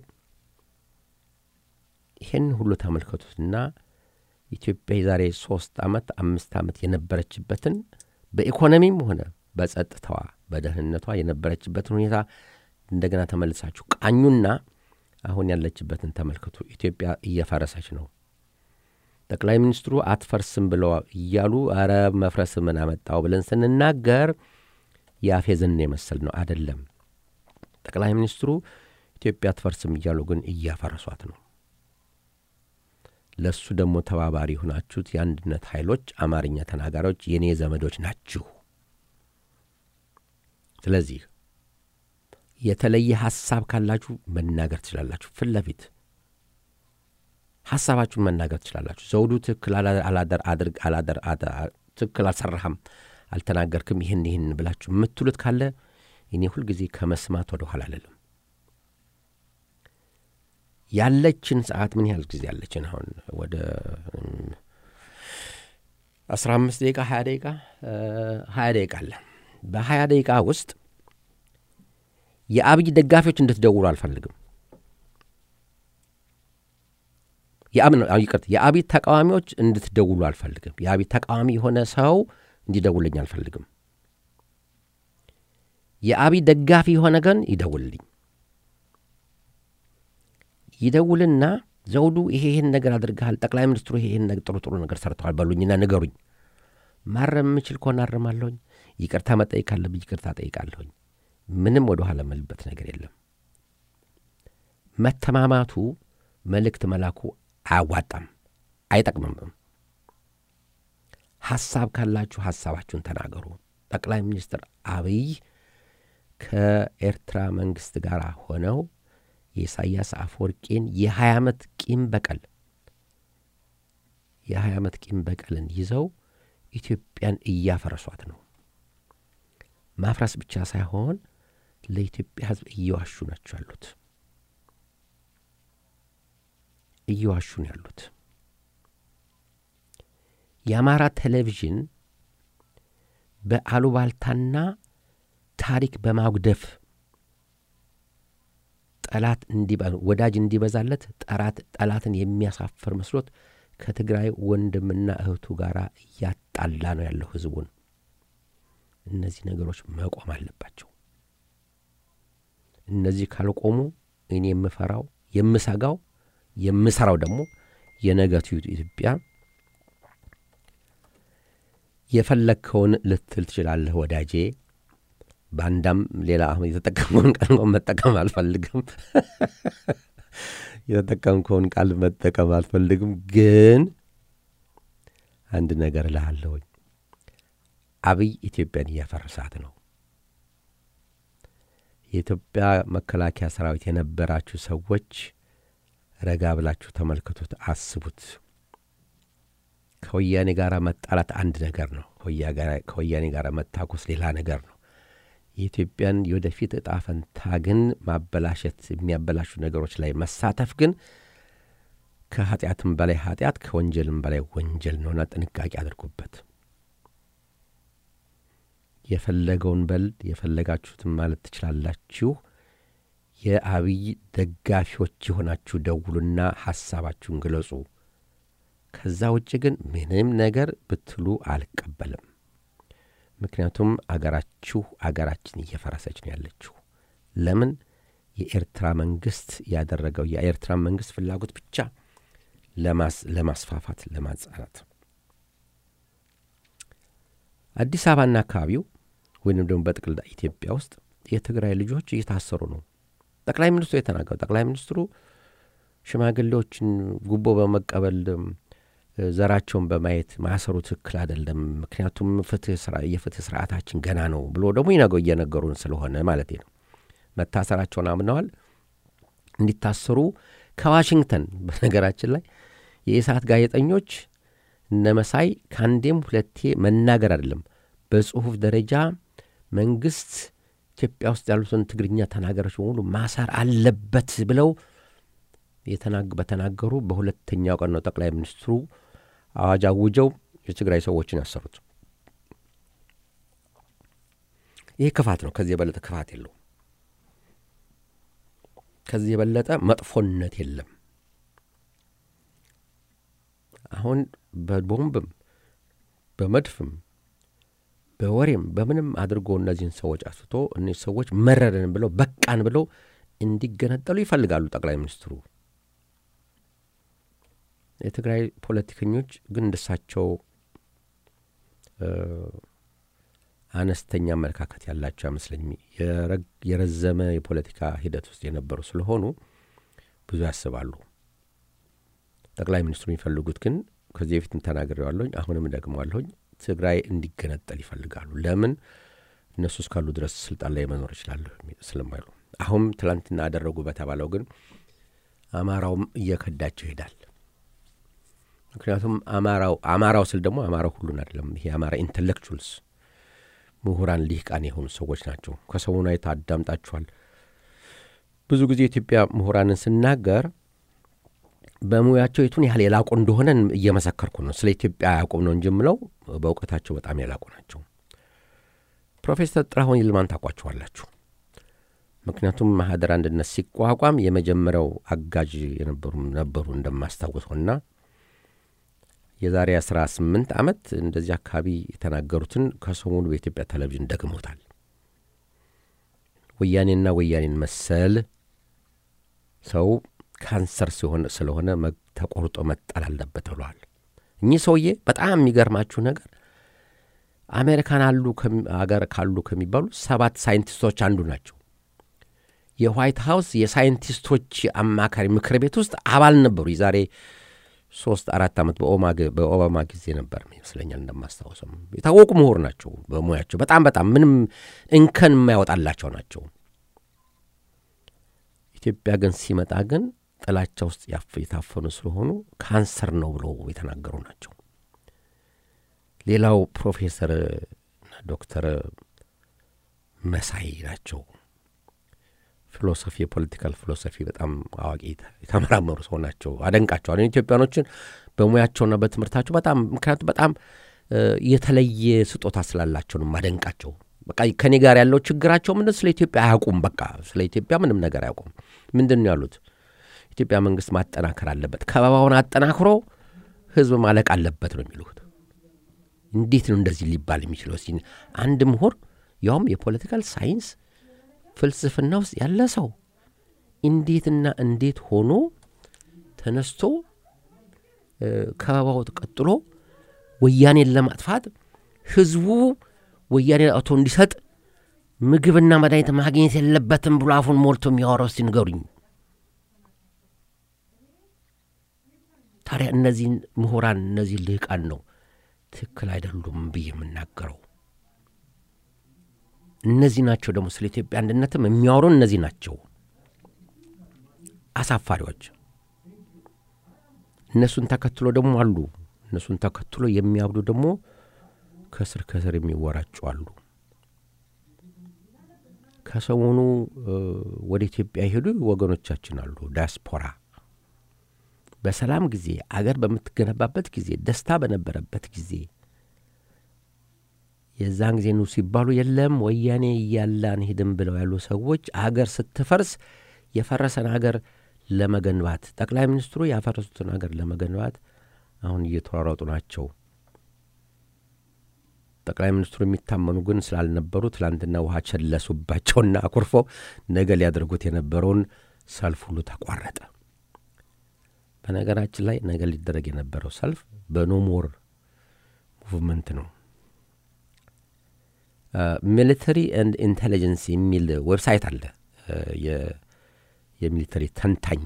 ይህን ሁሉ ተመልከቱትና ኢትዮጵያ የዛሬ ሶስት ዓመት አምስት ዓመት የነበረችበትን በኢኮኖሚም ሆነ በጸጥታዋ በደህንነቷ የነበረችበትን ሁኔታ እንደገና ተመልሳችሁ ቃኙና አሁን ያለችበትን ተመልከቱ። ኢትዮጵያ እየፈረሰች ነው። ጠቅላይ ሚኒስትሩ አትፈርስም ብለው እያሉ አረ መፍረስ ምን አመጣው ብለን ስንናገር የአፌዝን የመሰል ነው። አደለም። ጠቅላይ ሚኒስትሩ ኢትዮጵያ አትፈርስም እያሉ ግን እያፈረሷት ነው። ለእሱ ደግሞ ተባባሪ የሆናችሁት የአንድነት ኃይሎች አማርኛ ተናጋሪዎች የእኔ ዘመዶች ናችሁ። ስለዚህ የተለየ ሐሳብ ካላችሁ መናገር ትችላላችሁ። ፊት ለፊት ሐሳባችሁን መናገር ትችላላችሁ። ዘውዱ ትክክል አላደር አድርግ አላደር ትክክል አልሰራህም፣ አልተናገርክም፣ ይህን ይህን ብላችሁ የምትሉት ካለ እኔ ሁልጊዜ ከመስማት ወደ ኋላ አልልም። ያለችን ሰዓት ምን ያህል ጊዜ ያለችን? አሁን ወደ አስራ አምስት ደቂቃ ሀያ ደቂቃ ሀያ ደቂቃ አለ። በሀያ ደቂቃ ውስጥ የአብይ ደጋፊዎች እንድትደውሉ አልፈልግም። ይቅርት የአብይ ተቃዋሚዎች እንድትደውሉ አልፈልግም። የአብይ ተቃዋሚ የሆነ ሰው እንዲደውልኝ አልፈልግም። የአብይ ደጋፊ የሆነ ግን ይደውልልኝ። ይደውልና ዘውዱ ይሄ ይህን ነገር አድርገሃል፣ ጠቅላይ ሚኒስትሩ ይሄ ይህን ጥሩ ጥሩ ነገር ሰርተዋል በሉኝና ንገሩኝ። ማረም የምችል ከሆነ አርማለሁኝ። ይቅርታ መጠየቅ ካለብኝ ይቅርታ ጠይቃለሁኝ። ምንም ወደ ኋላ መልበት ነገር የለም። መተማማቱ መልእክት መላኩ አያዋጣም፣ አይጠቅምም። ሐሳብ ካላችሁ ሐሳባችሁን ተናገሩ። ጠቅላይ ሚኒስትር አብይ ከኤርትራ መንግሥት ጋር ሆነው የኢሳያስ አፈወርቄን የሀያ ዓመት ቂም በቀል የሀያ ዓመት ቂም በቀልን ይዘው ኢትዮጵያን እያፈረሷት ነው። ማፍረስ ብቻ ሳይሆን ለኢትዮጵያ ሕዝብ እየዋሹ ናቸው ያሉት እየዋሹ ነው ያሉት። የአማራ ቴሌቪዥን በአሉባልታና ታሪክ በማጉደፍ ጠላት ወዳጅ እንዲበዛለት ጠራት ጠላትን የሚያሳፍር መስሎት ከትግራይ ወንድምና እህቱ ጋር እያጣላ ነው ያለው ህዝቡን። እነዚህ ነገሮች መቆም አለባቸው። እነዚህ ካልቆሙ እኔ የምፈራው የምሰጋው የምሰራው ደግሞ የነገቱ ኢትዮጵያ የፈለግከውን ልትል ትችላለህ ወዳጄ። በአንዳም ሌላ አሁን የተጠቀምከውን ቃል እንኳን መጠቀም አልፈልግም። የተጠቀምከውን ቃል መጠቀም አልፈልግም፣ ግን አንድ ነገር እልሃለሁኝ። አብይ ኢትዮጵያን እያፈረሳት ነው። የኢትዮጵያ መከላከያ ሰራዊት የነበራችሁ ሰዎች ረጋ ብላችሁ ተመልክቱት፣ አስቡት። ከወያኔ ጋር መጣላት አንድ ነገር ነው። ከወያኔ ጋር መታኮስ ሌላ ነገር ነው። የኢትዮጵያን የወደፊት እጣ ፈንታ ግን ማበላሸት የሚያበላሹ ነገሮች ላይ መሳተፍ ግን ከኃጢአትም በላይ ኃጢአት ከወንጀልም በላይ ወንጀል ነውና ጥንቃቄ አድርጉበት። የፈለገውን በል የፈለጋችሁትን ማለት ትችላላችሁ። የአብይ ደጋፊዎች የሆናችሁ ደውሉና ሐሳባችሁን ግለጹ። ከዛ ውጭ ግን ምንም ነገር ብትሉ አልቀበልም። ምክንያቱም አገራችሁ አገራችን እየፈረሰች ነው ያለችው። ለምን? የኤርትራ መንግስት ያደረገው የኤርትራ መንግስት ፍላጎት ብቻ ለማስፋፋት ለማጻናት አዲስ አበባና አካባቢው ወይንም ደግሞ በጥቅል ኢትዮጵያ ውስጥ የትግራይ ልጆች እየታሰሩ ነው። ጠቅላይ ሚኒስትሩ የተናገሩ ጠቅላይ ሚኒስትሩ ሽማግሌዎችን ጉቦ በመቀበል ዘራቸውን በማየት ማሰሩ ትክክል አይደለም፣ ምክንያቱም የፍትህ ስርዓታችን ገና ነው ብሎ ደግሞ ይነገው እየነገሩን ስለሆነ ማለት ነው። መታሰራቸውን አምነዋል። እንዲታሰሩ ከዋሽንግተን በነገራችን ላይ የኢሳት ጋዜጠኞች እነ መሳይ ከአንዴም ሁለቴ መናገር አይደለም በጽሁፍ ደረጃ መንግስት ኢትዮጵያ ውስጥ ያሉትን ትግርኛ ተናጋሪዎች በሙሉ ማሰር አለበት ብለው በተናገሩ በሁለተኛው ቀን ነው ጠቅላይ ሚኒስትሩ አዋጅ አውጀው የትግራይ ሰዎችን ያሰሩት። ይህ ክፋት ነው። ከዚህ የበለጠ ክፋት የለውም። ከዚህ የበለጠ መጥፎነት የለም። አሁን በቦምብም በመድፍም በወሬም በምንም አድርጎ እነዚህን ሰዎች አስፍቶ እነዚህ ሰዎች መረረን ብለው በቃን ብለው እንዲገነጠሉ ይፈልጋሉ ጠቅላይ ሚኒስትሩ። የትግራይ ፖለቲከኞች ግን እንደሳቸው አነስተኛ አመለካከት ያላቸው አይመስለኝም። የረዘመ የፖለቲካ ሂደት ውስጥ የነበሩ ስለሆኑ ብዙ ያስባሉ። ጠቅላይ ሚኒስትሩ የሚፈልጉት ግን ከዚህ በፊትም ተናግሬዋለሁኝ፣ አሁንም ደግመዋለሁኝ፣ ትግራይ እንዲገነጠል ይፈልጋሉ። ለምን እነሱ እስካሉ ድረስ ስልጣን ላይ መኖር ይችላሉ ስለማይሉ። አሁን ትላንትና አደረጉ በተባለው ግን አማራውም እየከዳቸው ይሄዳል። ምክንያቱም አማራው አማራው ስል ደግሞ አማራው ሁሉን አይደለም። ይሄ አማራ ኢንተሌክቹዋልስ ምሁራን ሊቃን የሆኑ ሰዎች ናቸው። ከሰሞኑ አይታ አዳምጣችኋል። ብዙ ጊዜ የኢትዮጵያ ምሁራንን ስናገር በሙያቸው የቱን ያህል የላቁ እንደሆነ እየመሰከርኩ ነው። ስለ ኢትዮጵያ አያውቁም ነው እንጂ የምለው በእውቀታቸው በጣም የላቁ ናቸው። ፕሮፌሰር ጥላሁን ይልማን ታውቋቸዋላችሁ። ምክንያቱም ማህደር አንድነት ሲቋቋም የመጀመሪያው አጋዥ የነበሩ ነበሩ እንደማስታውሰውና የዛሬ አስራ ስምንት ዓመት እንደዚህ አካባቢ የተናገሩትን ከሰሞኑ በኢትዮጵያ ቴሌቪዥን ደግሞታል። ወያኔና ወያኔን መሰል ሰው ካንሰር ሲሆን ስለሆነ ተቆርጦ መጣል አለበት ብለዋል። እኚህ ሰውዬ በጣም የሚገርማችሁ ነገር አሜሪካን አሉ አገር ካሉ ከሚባሉ ሰባት ሳይንቲስቶች አንዱ ናቸው። የዋይት ሀውስ የሳይንቲስቶች አማካሪ ምክር ቤት ውስጥ አባል ነበሩ። የዛሬ ሶስት አራት ዓመት በኦባማ ጊዜ ነበር ይመስለኛል እንደማስታወሰም። የታወቁ ምሁር ናቸው በሙያቸው በጣም በጣም ምንም እንከን የማያወጣላቸው ናቸው። ኢትዮጵያ ግን ሲመጣ ግን ጥላቻ ውስጥ የታፈኑ ስለሆኑ ካንሰር ነው ብለው የተናገሩ ናቸው። ሌላው ፕሮፌሰር ዶክተር መሳይ ናቸው። ፊሎሶፊ የፖለቲካል ፊሎሶፊ በጣም አዋቂ የተመራመሩ ሰው ናቸው። አደንቃቸዋል። ኢትዮጵያኖችን በሙያቸውና በትምህርታቸው በጣም ምክንያቱም በጣም የተለየ ስጦታ ስላላቸው ነው ማደንቃቸው። በቃ ከኔ ጋር ያለው ችግራቸው ምንድን ስለ ኢትዮጵያ አያውቁም። በቃ ስለ ኢትዮጵያ ምንም ነገር አያውቁም። ምንድን ነው ያሉት? ኢትዮጵያ መንግስት ማጠናከር አለበት፣ ከበባውን አጠናክሮ ህዝብ ማለቅ አለበት ነው የሚሉት። እንዴት ነው እንደዚህ ሊባል የሚችለው? ሲ አንድ ምሁር ያውም የፖለቲካል ሳይንስ ፍልስፍና ውስጥ ያለ ሰው እንዴትና እንዴት ሆኖ ተነስቶ ከበባው ቀጥሎ ወያኔን ለማጥፋት ህዝቡ ወያኔን አውቶ እንዲሰጥ ምግብና መድኃኒት ማግኘት የለበትም ብሎ አፉን ሞልቶ የሚያወራው እስቲ ንገሩኝ። ታዲያ እነዚህን ምሁራን እነዚህ ልህቃን ነው ትክክል አይደሉም ብዬ የምናገረው። እነዚህ ናቸው ደግሞ ስለ ኢትዮጵያ አንድነትም የሚያወሩ እነዚህ ናቸው አሳፋሪዎች። እነሱን ተከትሎ ደግሞ አሉ። እነሱን ተከትሎ የሚያብዱ ደግሞ ከስር ከስር የሚወራጩ አሉ። ከሰሞኑ ወደ ኢትዮጵያ የሄዱ ወገኖቻችን አሉ። ዲያስፖራ በሰላም ጊዜ አገር በምትገነባበት ጊዜ ደስታ በነበረበት ጊዜ የዛን ጊዜ ኑ ሲባሉ የለም ወያኔ እያለ አንሄድም ብለው ያሉ ሰዎች አገር ስትፈርስ የፈረሰን አገር ለመገንባት ጠቅላይ ሚኒስትሩ ያፈረሱትን አገር ለመገንባት አሁን እየተሯሯጡ ናቸው። ጠቅላይ ሚኒስትሩ የሚታመኑ ግን ስላልነበሩ ትላንትና ውሃ ቸለሱባቸውና አኩርፈው ነገ ሊያደርጉት የነበረውን ሰልፍ ሁሉ ተቋረጠ። በነገራችን ላይ ነገ ሊደረግ የነበረው ሰልፍ በኖሞር ሙቭመንት ነው። ሚሊተሪ ኤንድ ኢንቴሊጀንስ የሚል ዌብሳይት አለ። የሚሊተሪ ተንታኝ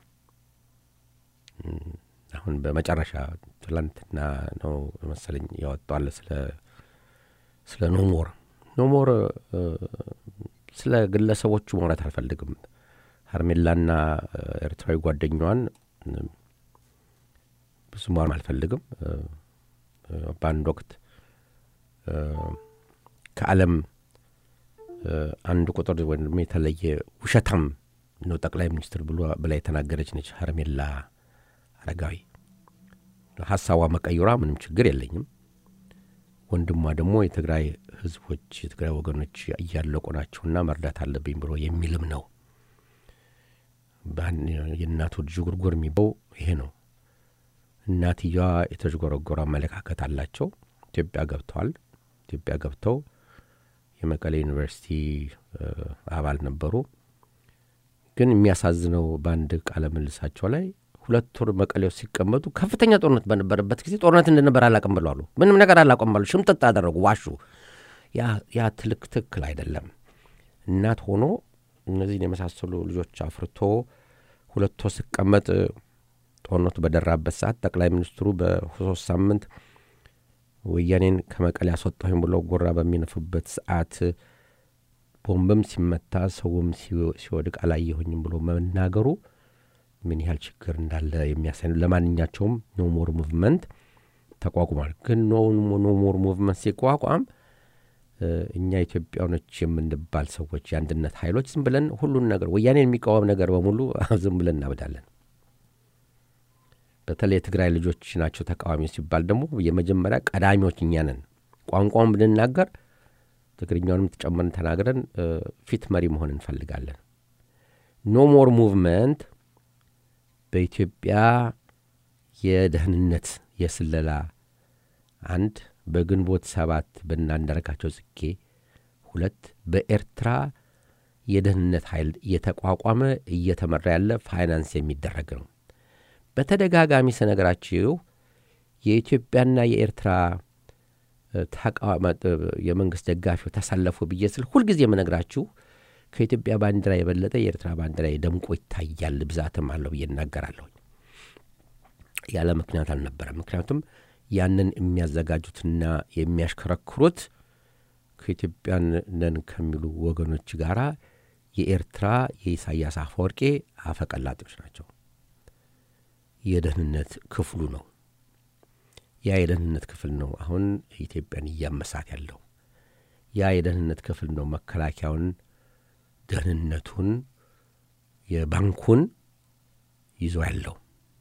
አሁን በመጨረሻ ትላንትና ነው መሰለኝ ያወጣዋል ስለ ስለ ኖሞር ኖሞር ስለ ግለሰቦቹ ማውራት አልፈልግም። ሀርሜላና ኤርትራዊ ጓደኛዋን ብዙ ማውራት አልፈልግም። በአንድ ወቅት ከዓለም አንድ ቁጥር ወይም የተለየ ውሸታም ነው ጠቅላይ ሚኒስትር ብሎ ብላ የተናገረች ነች ሀርሜላ አረጋዊ። ሀሳቧ መቀየሯ ምንም ችግር የለኝም። ወንድሟ ደግሞ የትግራይ ሕዝቦች የትግራይ ወገኖች እያለቁ ናቸውና መርዳት አለብኝ ብሎ የሚልም ነው። የእናቱ ዥጉርጉር የሚበው ይሄ ነው። እናትየዋ የተዥጎረጎረ አመለካከት አላቸው። ኢትዮጵያ ገብተዋል። ኢትዮጵያ ገብተው የመቀሌ ዩኒቨርሲቲ አባል ነበሩ። ግን የሚያሳዝነው በአንድ ቃለ ምልሳቸው ላይ ሁለት ወር መቀሌ ውስጥ ሲቀመጡ ከፍተኛ ጦርነት በነበረበት ጊዜ ጦርነት እንደነበር አላቅም ብለዋሉ። ምንም ነገር አላቆም ባሉ ሽምጥጥ አደረጉ፣ ዋሹ። ያ ትልክ ትክክል አይደለም። እናት ሆኖ እነዚህን የመሳሰሉ ልጆች አፍርቶ ሁለት ወር ሲቀመጥ ጦርነቱ በደራበት ሰዓት ጠቅላይ ሚኒስትሩ በሶስት ሳምንት ወያኔን ከመቀሌ ያስወጣሁኝ ብለው ጎራ በሚነፉበት ሰዓት ቦምብም ሲመታ ሰውም ሲወድቅ አላየሁኝም ብሎ መናገሩ ምን ያህል ችግር እንዳለ የሚያሳይ ነው። ለማንኛቸውም ኖሞር ሙቭመንት ተቋቁሟል። ግን ኖሞር ሙቭመንት ሲቋቋም እኛ ኢትዮጵያኖች የምንባል ሰዎች የአንድነት ኃይሎች ዝም ብለን ሁሉን ነገር ወያኔን የሚቃወም ነገር በሙሉ ዝም ብለን እናብዳለን። በተለይ የትግራይ ልጆች ናቸው ተቃዋሚ ሲባል ደግሞ የመጀመሪያ ቀዳሚዎች እኛ ነን። ቋንቋውን ብንናገር ትግርኛውንም ተጨመርን ተናግረን ፊት መሪ መሆን እንፈልጋለን። ኖ ሞር ሙቭመንት በኢትዮጵያ የደህንነት የስለላ አንድ በግንቦት ሰባት በእናንዳርጋቸው ጽጌ ሁለት በኤርትራ የደህንነት ኃይል እየተቋቋመ እየተመራ ያለ ፋይናንስ የሚደረግ ነው። በተደጋጋሚ ስነግራችሁ የኢትዮጵያና የኤርትራ የመንግስት ደጋፊው ተሰለፉ ብዬ ስል ሁልጊዜ የምነግራችሁ ከኢትዮጵያ ባንዲራ የበለጠ የኤርትራ ባንዲራ ደምቆ ይታያል፣ ብዛትም አለው ብዬ እናገራለሁ። ያለ ምክንያት አልነበረም። ምክንያቱም ያንን የሚያዘጋጁትና የሚያሽከረክሩት ከኢትዮጵያን ነን ከሚሉ ወገኖች ጋር የኤርትራ የኢሳያስ አፈወርቄ አፈቀላጤዎች ናቸው። የደህንነት ክፍሉ ነው። ያ የደህንነት ክፍል ነው አሁን ኢትዮጵያን እያመሳት ያለው። ያ የደህንነት ክፍል ነው መከላከያውን፣ ደህንነቱን፣ የባንኩን ይዞ ያለው።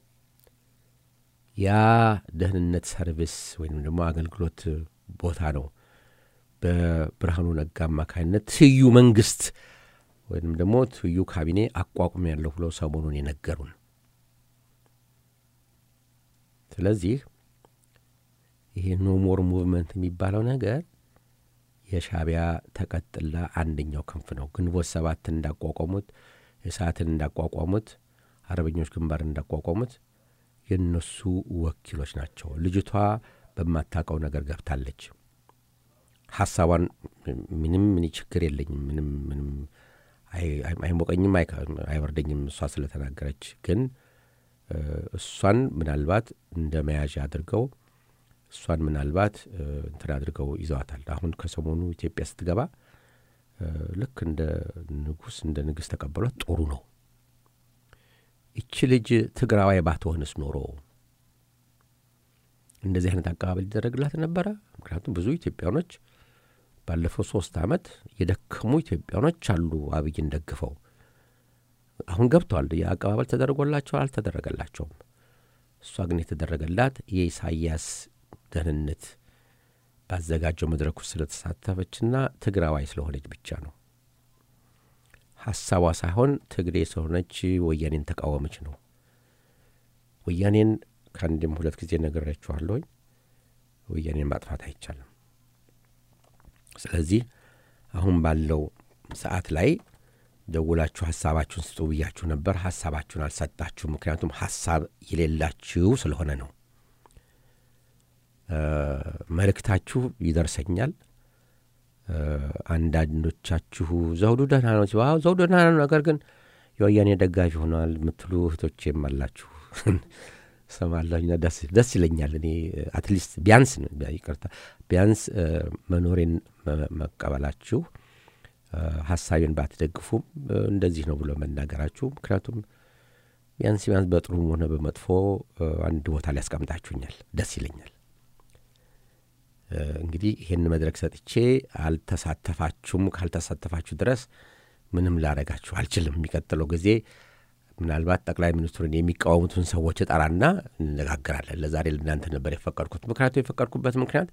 ያ ደህንነት ሰርቪስ ወይም ደግሞ አገልግሎት ቦታ ነው በብርሃኑ ነጋ አማካኝነት ትይዩ መንግስት ወይም ደግሞ ትይዩ ካቢኔ አቋቁም ያለሁ ብለው ሰሞኑን የነገሩን። ስለዚህ ይሄ ኖሞር ሙቭመንት የሚባለው ነገር የሻቢያ ተቀጥላ አንደኛው ክንፍ ነው። ግንቦት ሰባትን እንዳቋቋሙት፣ እሳትን እንዳቋቋሙት፣ አርበኞች ግንባር እንዳቋቋሙት የእነሱ ወኪሎች ናቸው። ልጅቷ በማታውቀው ነገር ገብታለች። ሀሳቧን ምንም እኔ ችግር የለኝም ምንም ምንም አይሞቀኝም አይበርደኝም እሷ ስለተናገረች ግን እሷን ምናልባት እንደ መያዣ አድርገው እሷን ምናልባት እንትን አድርገው ይዘዋታል። አሁን ከሰሞኑ ኢትዮጵያ ስትገባ ልክ እንደ ንጉሥ እንደ ንግሥት ተቀበሏት። ጥሩ ነው። ይቺ ልጅ ትግራዋይ ባትሆንስ ኖሮ እንደዚህ አይነት አቀባበል ሊደረግላት ነበረ። ምክንያቱም ብዙ ኢትዮጵያኖች ባለፈው ሶስት ዓመት የደከሙ ኢትዮጵያኖች አሉ አብይን ደግፈው አሁን ገብተዋል። የአቀባበል ተደርጎላቸው አልተደረገላቸውም። እሷ ግን የተደረገላት የኢሳያስ ደህንነት ባዘጋጀው መድረክ ውስጥ ስለተሳተፈችና ትግራዋይ ስለሆነች ብቻ ነው። ሀሳቧ ሳይሆን ትግሬ ስለሆነች ወያኔን ተቃወመች ነው። ወያኔን ከአንድም ሁለት ጊዜ ነግሬያችኋለሁኝ። ወያኔን ማጥፋት አይቻልም። ስለዚህ አሁን ባለው ሰዓት ላይ ደውላችሁ ሀሳባችሁን ስጡ ብያችሁ ነበር። ሀሳባችሁን አልሰጣችሁ። ምክንያቱም ሀሳብ የሌላችሁ ስለሆነ ነው። መልእክታችሁ ይደርሰኛል። አንዳንዶቻችሁ ዘውዱ ደህና ነው ሲባ ዘውዱ ደህና ነው፣ ነገር ግን የወያኔ ደጋፊ ሆነዋል የምትሉ እህቶቼም አላችሁ ሰማለሁና ደስ ይለኛል። እኔ አትሊስት ቢያንስ ይቅርታ ቢያንስ መኖሬን መቀበላችሁ ሀሳቤን ባትደግፉም እንደዚህ ነው ብሎ መናገራችሁ፣ ምክንያቱም ቢያንስ ቢያንስ በጥሩም ሆነ በመጥፎ አንድ ቦታ ላይ ያስቀምጣችሁኛል፣ ደስ ይለኛል። እንግዲህ ይህን መድረክ ሰጥቼ አልተሳተፋችሁም። ካልተሳተፋችሁ ድረስ ምንም ላረጋችሁ አልችልም። የሚቀጥለው ጊዜ ምናልባት ጠቅላይ ሚኒስትሩን የሚቃወሙትን ሰዎች እጠራና እንነጋገራለን። ለዛሬ ለእናንተ ነበር የፈቀድኩት። ምክንያቱ የፈቀድኩበት ምክንያት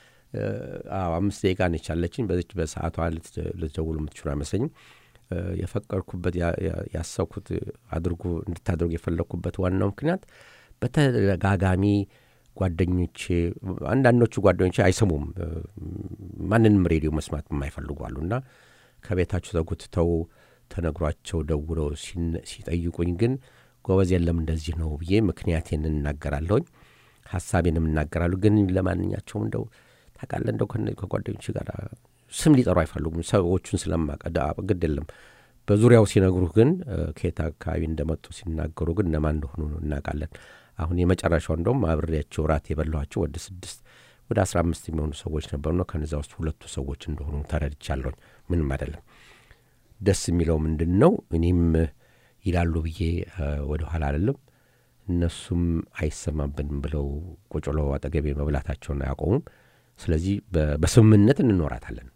አምስት ደቂቃ ነች ያለችኝ። በዚች በሰዓቷ ልትደውሉ የምትችሉ አይመስለኝም። የፈቀድኩበት ያሰብኩት አድርጉ እንድታደርጉ የፈለግኩበት ዋናው ምክንያት በተደጋጋሚ ጓደኞቼ አንዳንዶቹ ጓደኞቼ አይሰሙም፣ ማንንም ሬዲዮ መስማት የማይፈልጉ አሉ እና ከቤታቸው ተጎትተው ተነግሯቸው ደውለው ሲጠይቁኝ ግን ጎበዝ የለም እንደዚህ ነው ብዬ ምክንያቴን እናገራለሁኝ፣ ሀሳቤንም እናገራለሁ። ግን ለማንኛቸውም እንደው ታውቃለህ እንደው ከጓደኞች ጋር ስም ሊጠሩ አይፈልጉም። ሰዎቹን ስለማቀዳ ግድ የለም በዙሪያው ሲነግሩህ ግን ከየት አካባቢ እንደመጡ ሲናገሩ ግን እነማን እንደሆኑ እናውቃለን። አሁን የመጨረሻው እንደውም አብሬያቸው ራት የበላኋቸው ወደ ስድስት ወደ አስራ አምስት የሚሆኑ ሰዎች ነበሩና ከነዚያ ውስጥ ሁለቱ ሰዎች እንደሆኑ ተረድቻለሁኝ። ምንም አይደለም። ደስ የሚለው ምንድን ነው እኔም ይላሉ ብዬ ወደ ኋላ አይደለም እነሱም አይሰማብንም ብለው ቁጭ ብለው አጠገቤ መብላታቸውን አያቆሙም። ስለዚህ በስምምነት እንኖራታለን።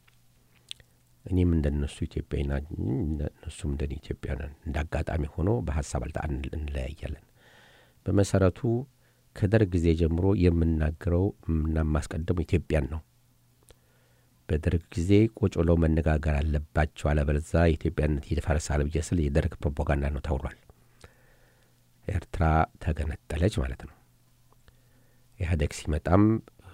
እኔም እንደነሱ ኢትዮጵያዊ ና እነሱም እንደ ኢትዮጵያ ነን። እንደ አጋጣሚ ሆኖ በሀሳብ አልጣ እንለያያለን። በመሰረቱ ከደርግ ጊዜ ጀምሮ የምናገረው እና የማስቀደሙ ኢትዮጵያን ነው። በደርግ ጊዜ ቁጭ ብለው መነጋገር አለባቸው፣ አለበለዚያ የኢትዮጵያነት ይፈርሳል ብዬ ስል የደርግ ፕሮፓጋንዳ ነው ተብሏል። ኤርትራ ተገነጠለች ማለት ነው። ኢህአዴግ ሲመጣም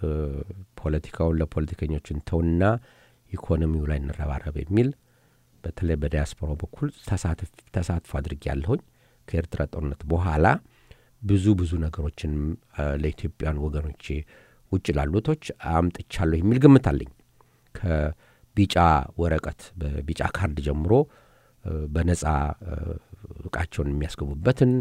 ፖለቲካውን ለፖለቲከኞች እንተውና ኢኮኖሚው ላይ እንረባረብ የሚል በተለይ በዲያስፖራው በኩል ተሳትፎ አድርጌ ያለሁኝ ከኤርትራ ጦርነት በኋላ ብዙ ብዙ ነገሮችን ለኢትዮጵያን ወገኖቼ ውጭ ላሉቶች አምጥቻለሁ የሚል ግምት አለኝ። ከቢጫ ወረቀት በቢጫ ካርድ ጀምሮ በነጻ እቃቸውን የሚያስገቡበትን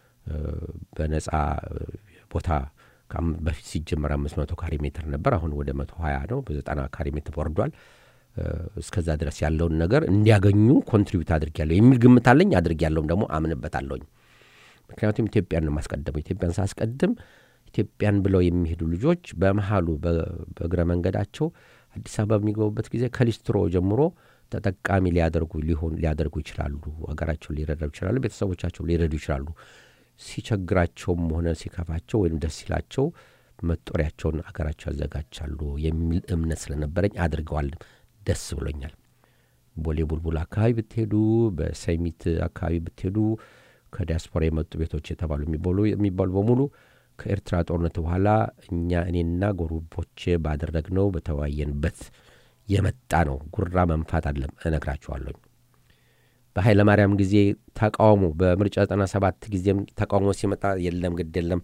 በነጻ ቦታ በፊት ሲጀመር አምስት መቶ ካሬ ሜትር ነበር። አሁን ወደ መቶ ሀያ ነው። በዘጠና ካሬ ሜትር ወርዷል። እስከዛ ድረስ ያለውን ነገር እንዲያገኙ ኮንትሪቢዩት አድርጊያለሁ የሚል ግምት አለኝ። አድርጊያለሁም ደግሞ አምንበታለሁኝ። ምክንያቱም ኢትዮጵያን ነው የማስቀድመው። ኢትዮጵያን ሳስቀድም ኢትዮጵያን ብለው የሚሄዱ ልጆች በመሀሉ በእግረ መንገዳቸው አዲስ አበባ በሚገቡበት ጊዜ ከሊስትሮ ጀምሮ ተጠቃሚ ሊያደርጉ ሊሆን ሊያደርጉ ይችላሉ። ሀገራቸውን ሊረዱ ይችላሉ። ቤተሰቦቻቸው ሊረዱ ይችላሉ። ሲቸግራቸውም ሆነ ሲከፋቸው ወይም ደስ ሲላቸው መጦሪያቸውን አገራቸው ያዘጋጃሉ የሚል እምነት ስለነበረኝ አድርገዋል። ደስ ብሎኛል። ቦሌ ቡልቡል አካባቢ ብትሄዱ፣ በሰሚት አካባቢ ብትሄዱ ከዲያስፖራ የመጡ ቤቶች የተባሉ የሚባሉ በሙሉ ከኤርትራ ጦርነት በኋላ እኛ እኔና ጎረቤቶቼ ባደረግነው በተወያየንበት የመጣ ነው። ጉራ መንፋት አለም እነግራችኋለሁ። በኃይለማርያም ጊዜ ተቃውሞ በምርጫ 97 ጊዜም ተቃውሞ ሲመጣ የለም ግድ የለም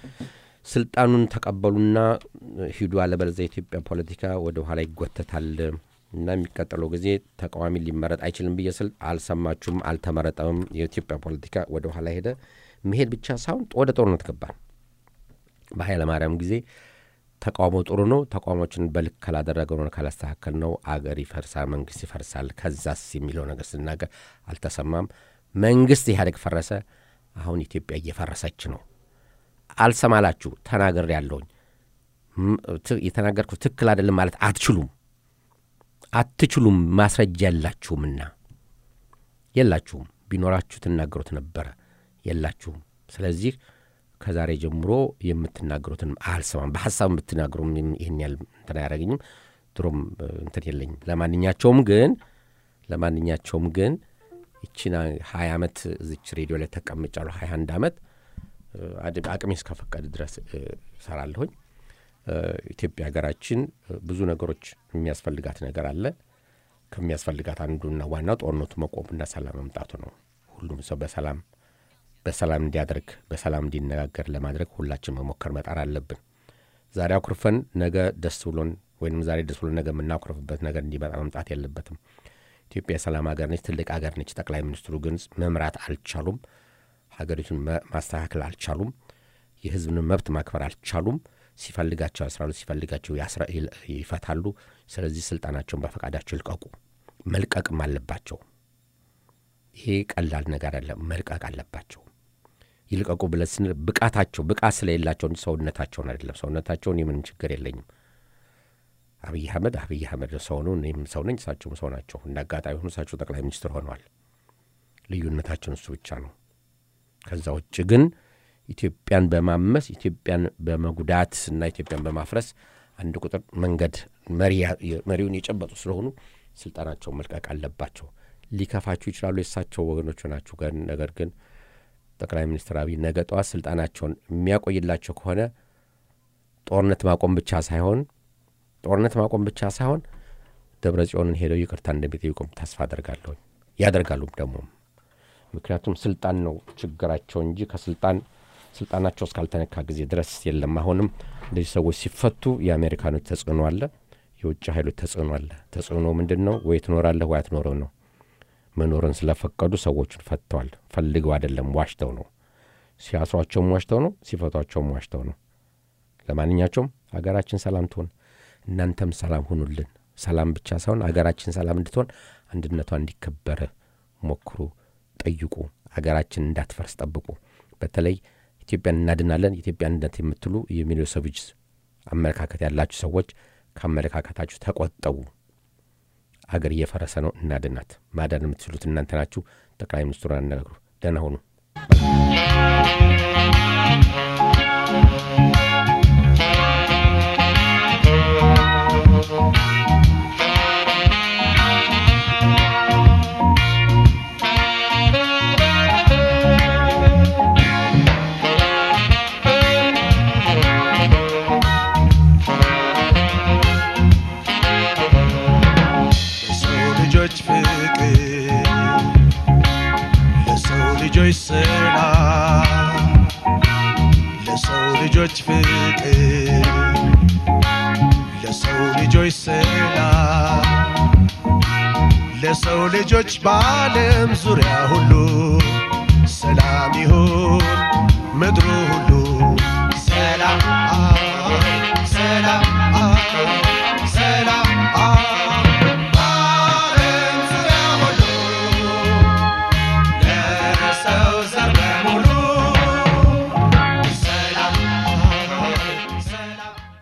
ስልጣኑን ተቀበሉና ሂዱ፣ አለበለዚያ የኢትዮጵያ ፖለቲካ ወደ ኋላ ይጎተታል እና የሚቀጥለው ጊዜ ተቃዋሚ ሊመረጥ አይችልም ብዬ ስል አልሰማችሁም፣ አልተመረጠም። የኢትዮጵያ ፖለቲካ ወደ ኋላ ሄደ። መሄድ ብቻ ሳይሆን ወደ ጦርነት ገባን። በኃይለማርያም ጊዜ ተቃውሞ ጥሩ ነው፣ ተቃውሞችን በልክ ካላደረገ ነው ካላስተካከል ነው አገር ይፈርሳል፣ መንግስት ይፈርሳል። ከዛስ የሚለው ነገር ስናገር አልተሰማም። መንግስት ኢህአዴግ ፈረሰ። አሁን ኢትዮጵያ እየፈረሰች ነው። አልሰማላችሁ ተናገር ያለውኝ የተናገርኩት ትክክል አይደለም ማለት አትችሉም አትችሉም። ማስረጃ የላችሁምና የላችሁም። ቢኖራችሁ ትናገሩት ነበረ። የላችሁም። ስለዚህ ከዛሬ ጀምሮ የምትናገሩትን አልሰማም። በሀሳብ የምትናገሩም ይህን ያህል እንትን አያደርገኝም። ድሮም እንትን የለኝም። ለማንኛቸውም ግን ለማንኛቸውም ግን ይችን ሀያ ዓመት እዚች ሬዲዮ ላይ ተቀምጫለሁ። ሀያ አንድ ዓመት አቅሜ እስከፈቀድ ድረስ እሰራለሁኝ። ኢትዮጵያ ሀገራችን ብዙ ነገሮች የሚያስፈልጋት ነገር አለ። ከሚያስፈልጋት አንዱና ዋናው ጦርነቱ መቆምና ሰላም መምጣቱ ነው። ሁሉም ሰው በሰላም በሰላም እንዲያደርግ በሰላም እንዲነጋገር ለማድረግ ሁላችን መሞከር መጣር አለብን። ዛሬ አኩርፈን ነገ ደስ ብሎን ወይም ዛሬ ደስ ብሎን ነገ የምናኩርፍበት ነገር እንዲመጣ መምጣት የለበትም። ኢትዮጵያ የሰላም ሀገር ነች፣ ትልቅ ሀገር ነች። ጠቅላይ ሚኒስትሩ ግን መምራት አልቻሉም። ሀገሪቱን ማስተካከል አልቻሉም። የሕዝብን መብት ማክበር አልቻሉም። ሲፈልጋቸው ያስራሉ፣ ሲፈልጋቸው ይፈታሉ። ስለዚህ ስልጣናቸውን በፈቃዳቸው ይልቀቁ፣ መልቀቅም አለባቸው። ይሄ ቀላል ነገር አለ፣ መልቀቅ አለባቸው። ይልቀቁ ብለን ስንል ብቃታቸው ብቃት ስለሌላቸው እንጂ ሰውነታቸውን አይደለም። ሰውነታቸውን የምንም ችግር የለኝም። አብይ አህመድ አብይ አህመድ ሰው ነው፣ እኔም ሰው ነኝ፣ እሳቸውም ሰው ናቸው። እንደ አጋጣሚ ሆኑ እሳቸው ጠቅላይ ሚኒስትር ሆነዋል። ልዩነታቸውን እሱ ብቻ ነው። ከዛ ውጭ ግን ኢትዮጵያን በማመስ ኢትዮጵያን በመጉዳት እና ኢትዮጵያን በማፍረስ አንድ ቁጥር መንገድ መሪውን የጨበጡ ስለሆኑ ስልጣናቸውን መልቀቅ አለባቸው። ሊከፋችሁ ይችላሉ፣ የእሳቸው ወገኖች ናችሁ። ነገር ግን ጠቅላይ ሚኒስትር አብይ ነገ ጠዋት ስልጣናቸውን የሚያቆይላቸው ከሆነ ጦርነት ማቆም ብቻ ሳይሆን ጦርነት ማቆም ብቻ ሳይሆን ደብረ ጽዮንን ሄደው ይቅርታ እንደሚጠይቁም ተስፋ አደርጋለሁ። ያደርጋሉም ደግሞ ምክንያቱም ስልጣን ነው ችግራቸው እንጂ ከስልጣን ስልጣናቸው እስካልተነካ ጊዜ ድረስ የለም። አሁንም እንደዚህ ሰዎች ሲፈቱ የአሜሪካኖች ተጽዕኖ አለ፣ የውጭ ኃይሎች ተጽዕኖ አለ። ተጽዕኖ ምንድን ነው? ወይ ትኖራለህ ወይ አትኖረው ነው። መኖርን ስለፈቀዱ ሰዎቹን ፈትተዋል። ፈልገው አይደለም፣ ዋሽተው ነው። ሲያስሯቸውም ዋሽተው ነው፣ ሲፈቷቸውም ዋሽተው ነው። ለማንኛቸውም አገራችን ሰላም ትሆን፣ እናንተም ሰላም ሁኑልን። ሰላም ብቻ ሳይሆን አገራችን ሰላም እንድትሆን አንድነቷ እንዲከበር ሞክሩ፣ ጠይቁ። አገራችን እንዳትፈርስ ጠብቁ። በተለይ ኢትዮጵያን እናድናለን፣ ኢትዮጵያ አንድነት የምትሉ የሚሎሰቪች አመለካከት ያላችሁ ሰዎች ከአመለካከታችሁ ተቆጠቡ። አገር እየፈረሰ ነው፣ እናድናት። ማዳን የምትችሉት እናንተ ናችሁ። ጠቅላይ ሚኒስትሩን አነጋግሩ። ደህና ሆኑ። ለሰው ልጆች ፍቅር ለሰው ልጆች ሰላም ለሰው ልጆች ፍቅር ለሰው ልጆች ሰላም ለሰው ልጆች በዓለም ዙሪያ ሁሉ ሰላም ይሁን ምድሩ